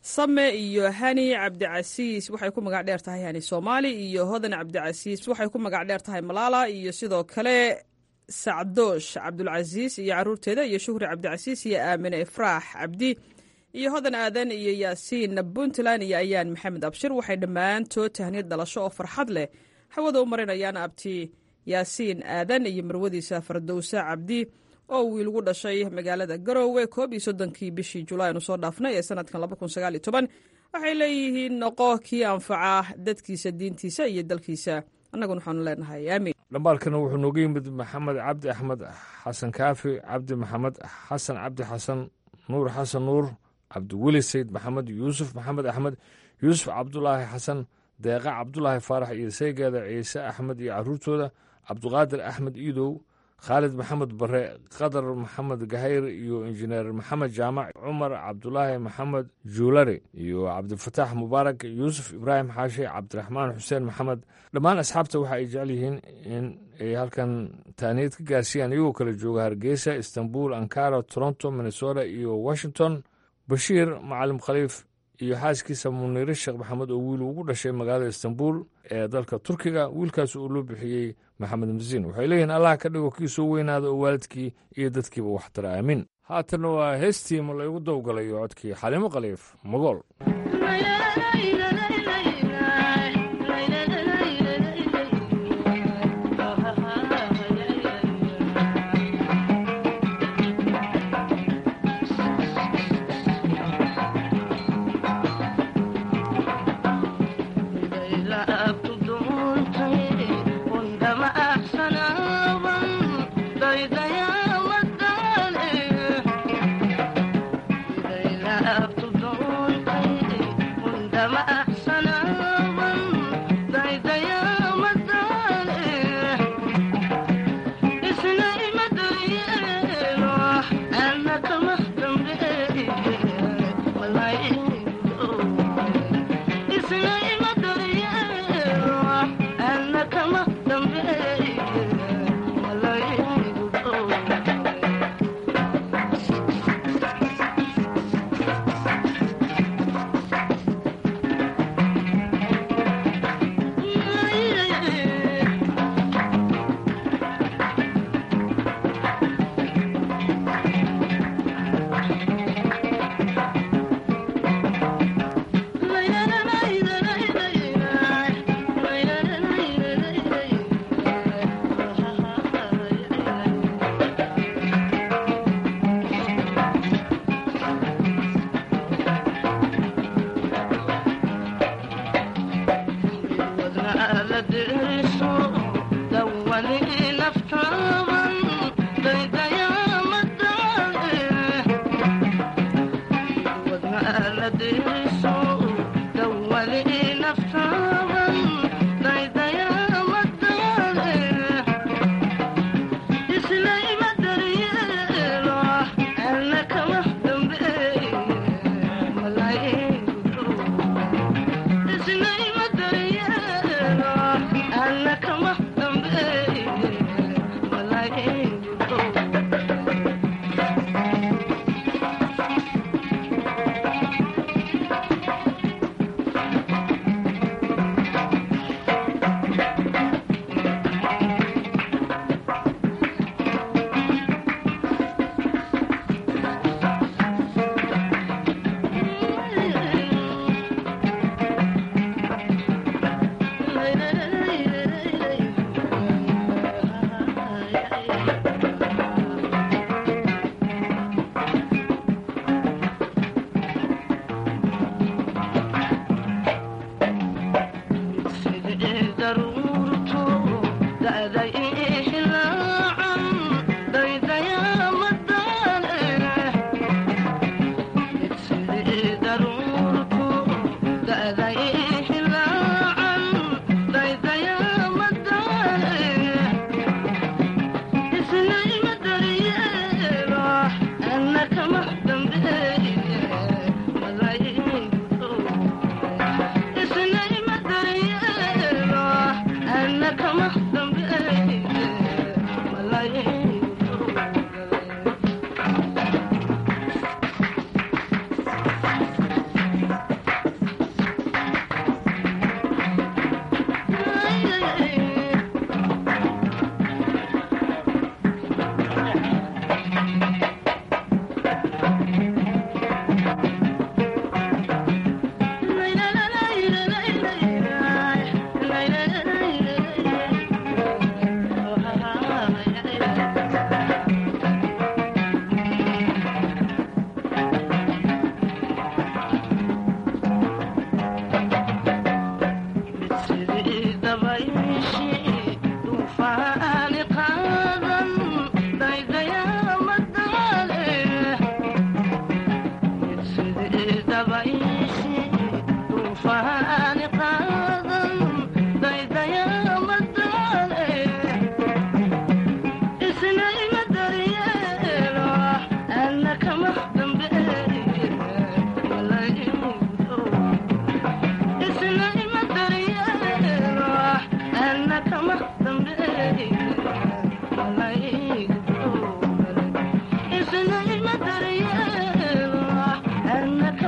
O: same iyo hani cabdicasiis waxay ku magac dheer tahay hani soomaali iyo hodan cabdicasiis waxay ku magac dheer tahay malaala iyo sidoo kale sacdoosh cabdulcasiis iyo caruurteeda iyo shuhri cabdicasiis iyo aamine ifraax cabdi iyo hodan aadan iyo yaasiin puntland iyo ayaan maxamed abshir waxay dhammaantood tahniyad dhalasho oo farxad leh hawada u marinayaan abti yaasiin aadan iyo marwadiisa fardowse cabdi oo wiil ugu dhashay magaalada garoowe koob iyo soddonkii bishii julaay aanu soo dhaafnay ee sanadkan laba kun sagaal iyo toban waxay leeyihiin noqo kii anfaca dadkiisa diintiisa iyo dalkiisa annaguna waxaanu leenahay aamin
N: dhambaalkana wuxuu nooga yimid maxamed cabdi axmed xasan kaafi cabdi maxamed xasan cabdi xasan nuur xasan nuur cabdiweli sayd maxamed yuusuf maxamed axmed yuusuf cabdulaahi xasan deeqa cabdulaahi faarax iyo saygeeda ciise axmed iyo caruurtooda cabduqaadir axmed iidow khaalid maxamed bare qadar maxamed gahayr iyo injineer maxamed jaamac cumar cabdulaahi maxamed juulari iyo cabdifataax mubaarak yuusuf ibraahim xaashi cabdiraxmaan xuseen maxamed dhammaan asxaabta waxa ay jecel yihiin in ay halkan taaniyad ka gaarsiiyaan iyagoo kala jooga hargeysa istanbul ankara toronto minnesota iyo washington bashiir macalim khaliif iyo xaaskiisa muniire sheekh maxamed oo wiil ugu dhashay magaalada istanbul ee dalka turkiga wiilkaas uu loo bixiyey maxamed masiin waxay leeyihiin allah ka dhigo kii soo weynaada oo waalidkii iyo dadkiiba waxtara aamin haatanna waa heestii ma laygu dawgalayo codkii xalimo khaliif magool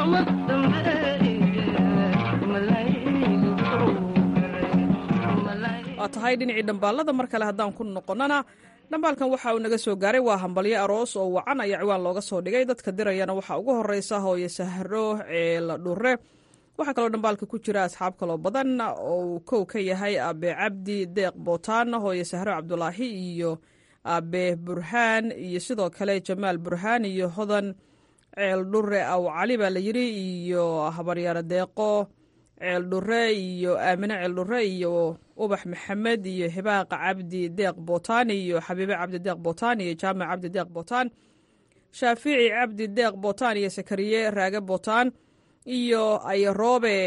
O: waa tahay dhinacii dhambaalada mar kale haddaan ku noqonnana dhambaalkan waxa uu naga soo gaaray waa hambalyo aroos oo wacan ayaa ciwaan looga soo dhigay dadka dirayana waxaa ugu horeysa hooye sahro ceela dhure waxaa kaloo dhambaalka ku jira asxaab kaloo badan oo uu kow ka yahay abe cabdi deeq bootaan hooye sahro cabdulaahi iyo abe burhaan iyo sidoo kale jamaal burhaan iyo hodan ceel dhure aw cali baa la yidhi iyo habaryaaro deeqo ceel dhure iyo aamine ceel dhure iyo ubax maxamed iyo hibaaqa cabdi deeq bootaan iyo xabiibe cabdi deeq bootaan iyo jaamac cabdi deeq bootaan shaafici cabdi deeq bootaan iyo sakariye raage bootaan iyo ayaroobe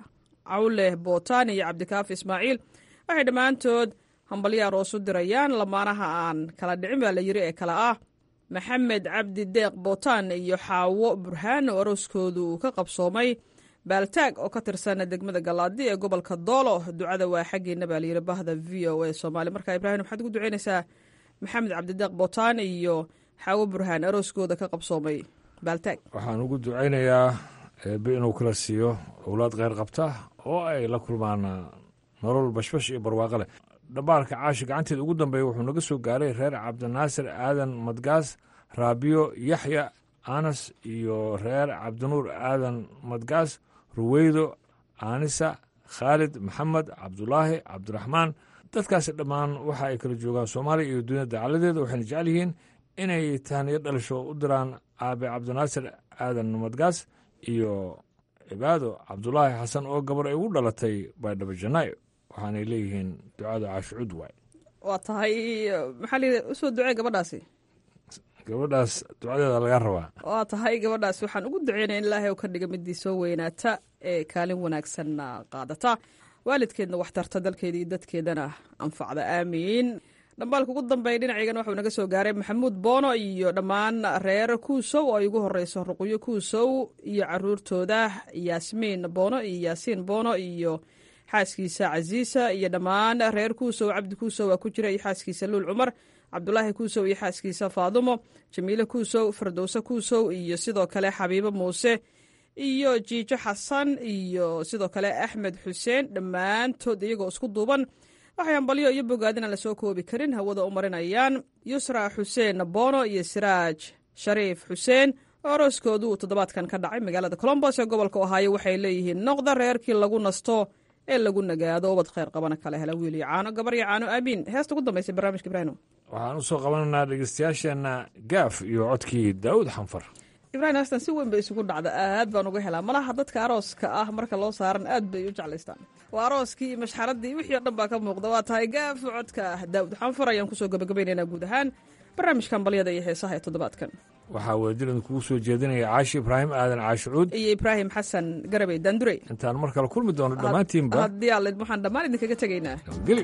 O: cawle bootaan iyo cabdikaafi ismaaciil waxay dhammaantood hambalyo aroos u dirayaan lamaanaha aan kala dhicin baa la yidhi ee kale ah maxamed cabdi deeq bootaan iyo xaawo burhaan oo arooskoodu uu ka qabsoomay baaltaag oo ka tirsan degmada galaadi ee gobolka doolo ducada waa xaggeena baa layidhi bahda v o a soomaali marka ibraahim waxaad ugu duceynaysaa maxamed cabdideeq bootaan iyo xaawo burhaan arooskooda ka qabsoomay baaltaag
N: waxaan ugu ducaynayaa eebbe inuu kala siiyo owlaad kheyr qabta oo ay la kulmaan nolol bashbash iyo barwaaqo leh dhambaalka caashi gacanteeda ugu dambeeya wuxuu naga soo gaaray reer cabdinaasir aadan madgaas raabiyo yaxya anas iyo reer cabdinuur aadan madgaas ruweydo aanisa khaalid maxamed cabdulaahi cabdiraxmaan dadkaasi dhammaan waxa ay kala joogaan soomaaliya iyo duniyada dacaladeeda waxayna jecel yihiin inay tahniyo dhalasho u diraan aabe cabdinaasir aadan madgaas iyo cibaado cabdulaahi xasan oo gabar ay ugu dhalatay baydhabo janaayo waxaanay leeyihiin ducada caashucud waay
O: waa tahay maxaa layidhi usoo ducee gabadhaasi
N: gabadhaas ducadeeda laga rabaa
O: waa tahay gabadhaas waxaan ugu duceynaya in ilaahay u ka dhiga midii soo weynaata ee kaalin wanaagsanna qaadata waalidkeedna wax tarta dalkeeda iyo dadkeedana anfacda aamiin dhambaalka ugu dambeeya dhinacigan waxuu naga soo gaaray maxamuud boono iyo dhammaan reer kuusow oo ay ugu horeyso ruqyo kuusow iyo caruurtooda yaasmiin boono iyo yaasiin boono iyo xaaskiisa casiisa iyo dhammaan reer kuusow cabdi kuusow waa ku jira iyo xaaskiisa luul cumar cabdulaahi kuusow iyo xaaskiisa faadumo jamiile kuusow firdowse kuusow iyo sidoo kale xabiibo muuse iyo jiijo xasan iyo sidoo kale axmed xuseen dhammaantood iyagoo isku duuban waxay hambalyo iyo bogaadina lasoo koobi karin hawada u marinayaan yusra xuseen boono iyo siraaj shariif xuseen oo arooskoodu uu toddobaadkan ka dhacay magaalada colombos ee gobolka ohaayo waxay leeyihiin noqda reerkii lagu nasto ee lagu nagaado ubad kheyr qabana kala hela wiil iyo caano gabar iyo caano aamiin heesta ugu dambaysa barnaamijka ibraahim
N: waxaan u soo qabanaynaa dhegeystayaasheenna gaaf iyo codkii daa'uud xanfar
O: ibrahim heestan si weyn bay isugu dhacda aad baan uga helaa malaha dadka arooska ah marka loo saaran aad bay u jeclaystaan waa arooskii iyo mashxaradii wixii o dhan baa ka muuqda waa tahay gaaf codka daa'uud xanfar ayaan kusoo gabagabaynaynaa guud ahaan barnaamijkan balyada iyo heesaha ee toddobaadkan
N: waxaa wadajiran kugu soo jeedinaya caashi ibraahim aadan caashicuud
O: iyo ibraahim xasan garabey daandurey
N: intaan mar kale kulmi doono dhammaantiinba
O: haddii alle waxaan dhammaan idinkaga tegaynaa
N: geli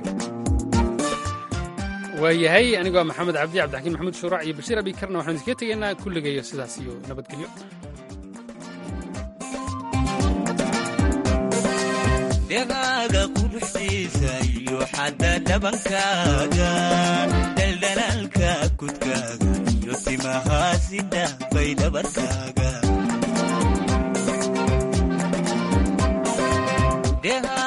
B: waayahay anigoo maxamed cabdi cabdixakiin maxamuud shuuraac iyo bashiir abi karna waxaan idinkaga tegaynaa kulligayo sidaas iyo nabadgelyo
R: dhegaaga quruxdiisa iyo xadda dhabankaaga dhaldhalaalka kudkaaga iyo timahaasida bay dhabarkaaga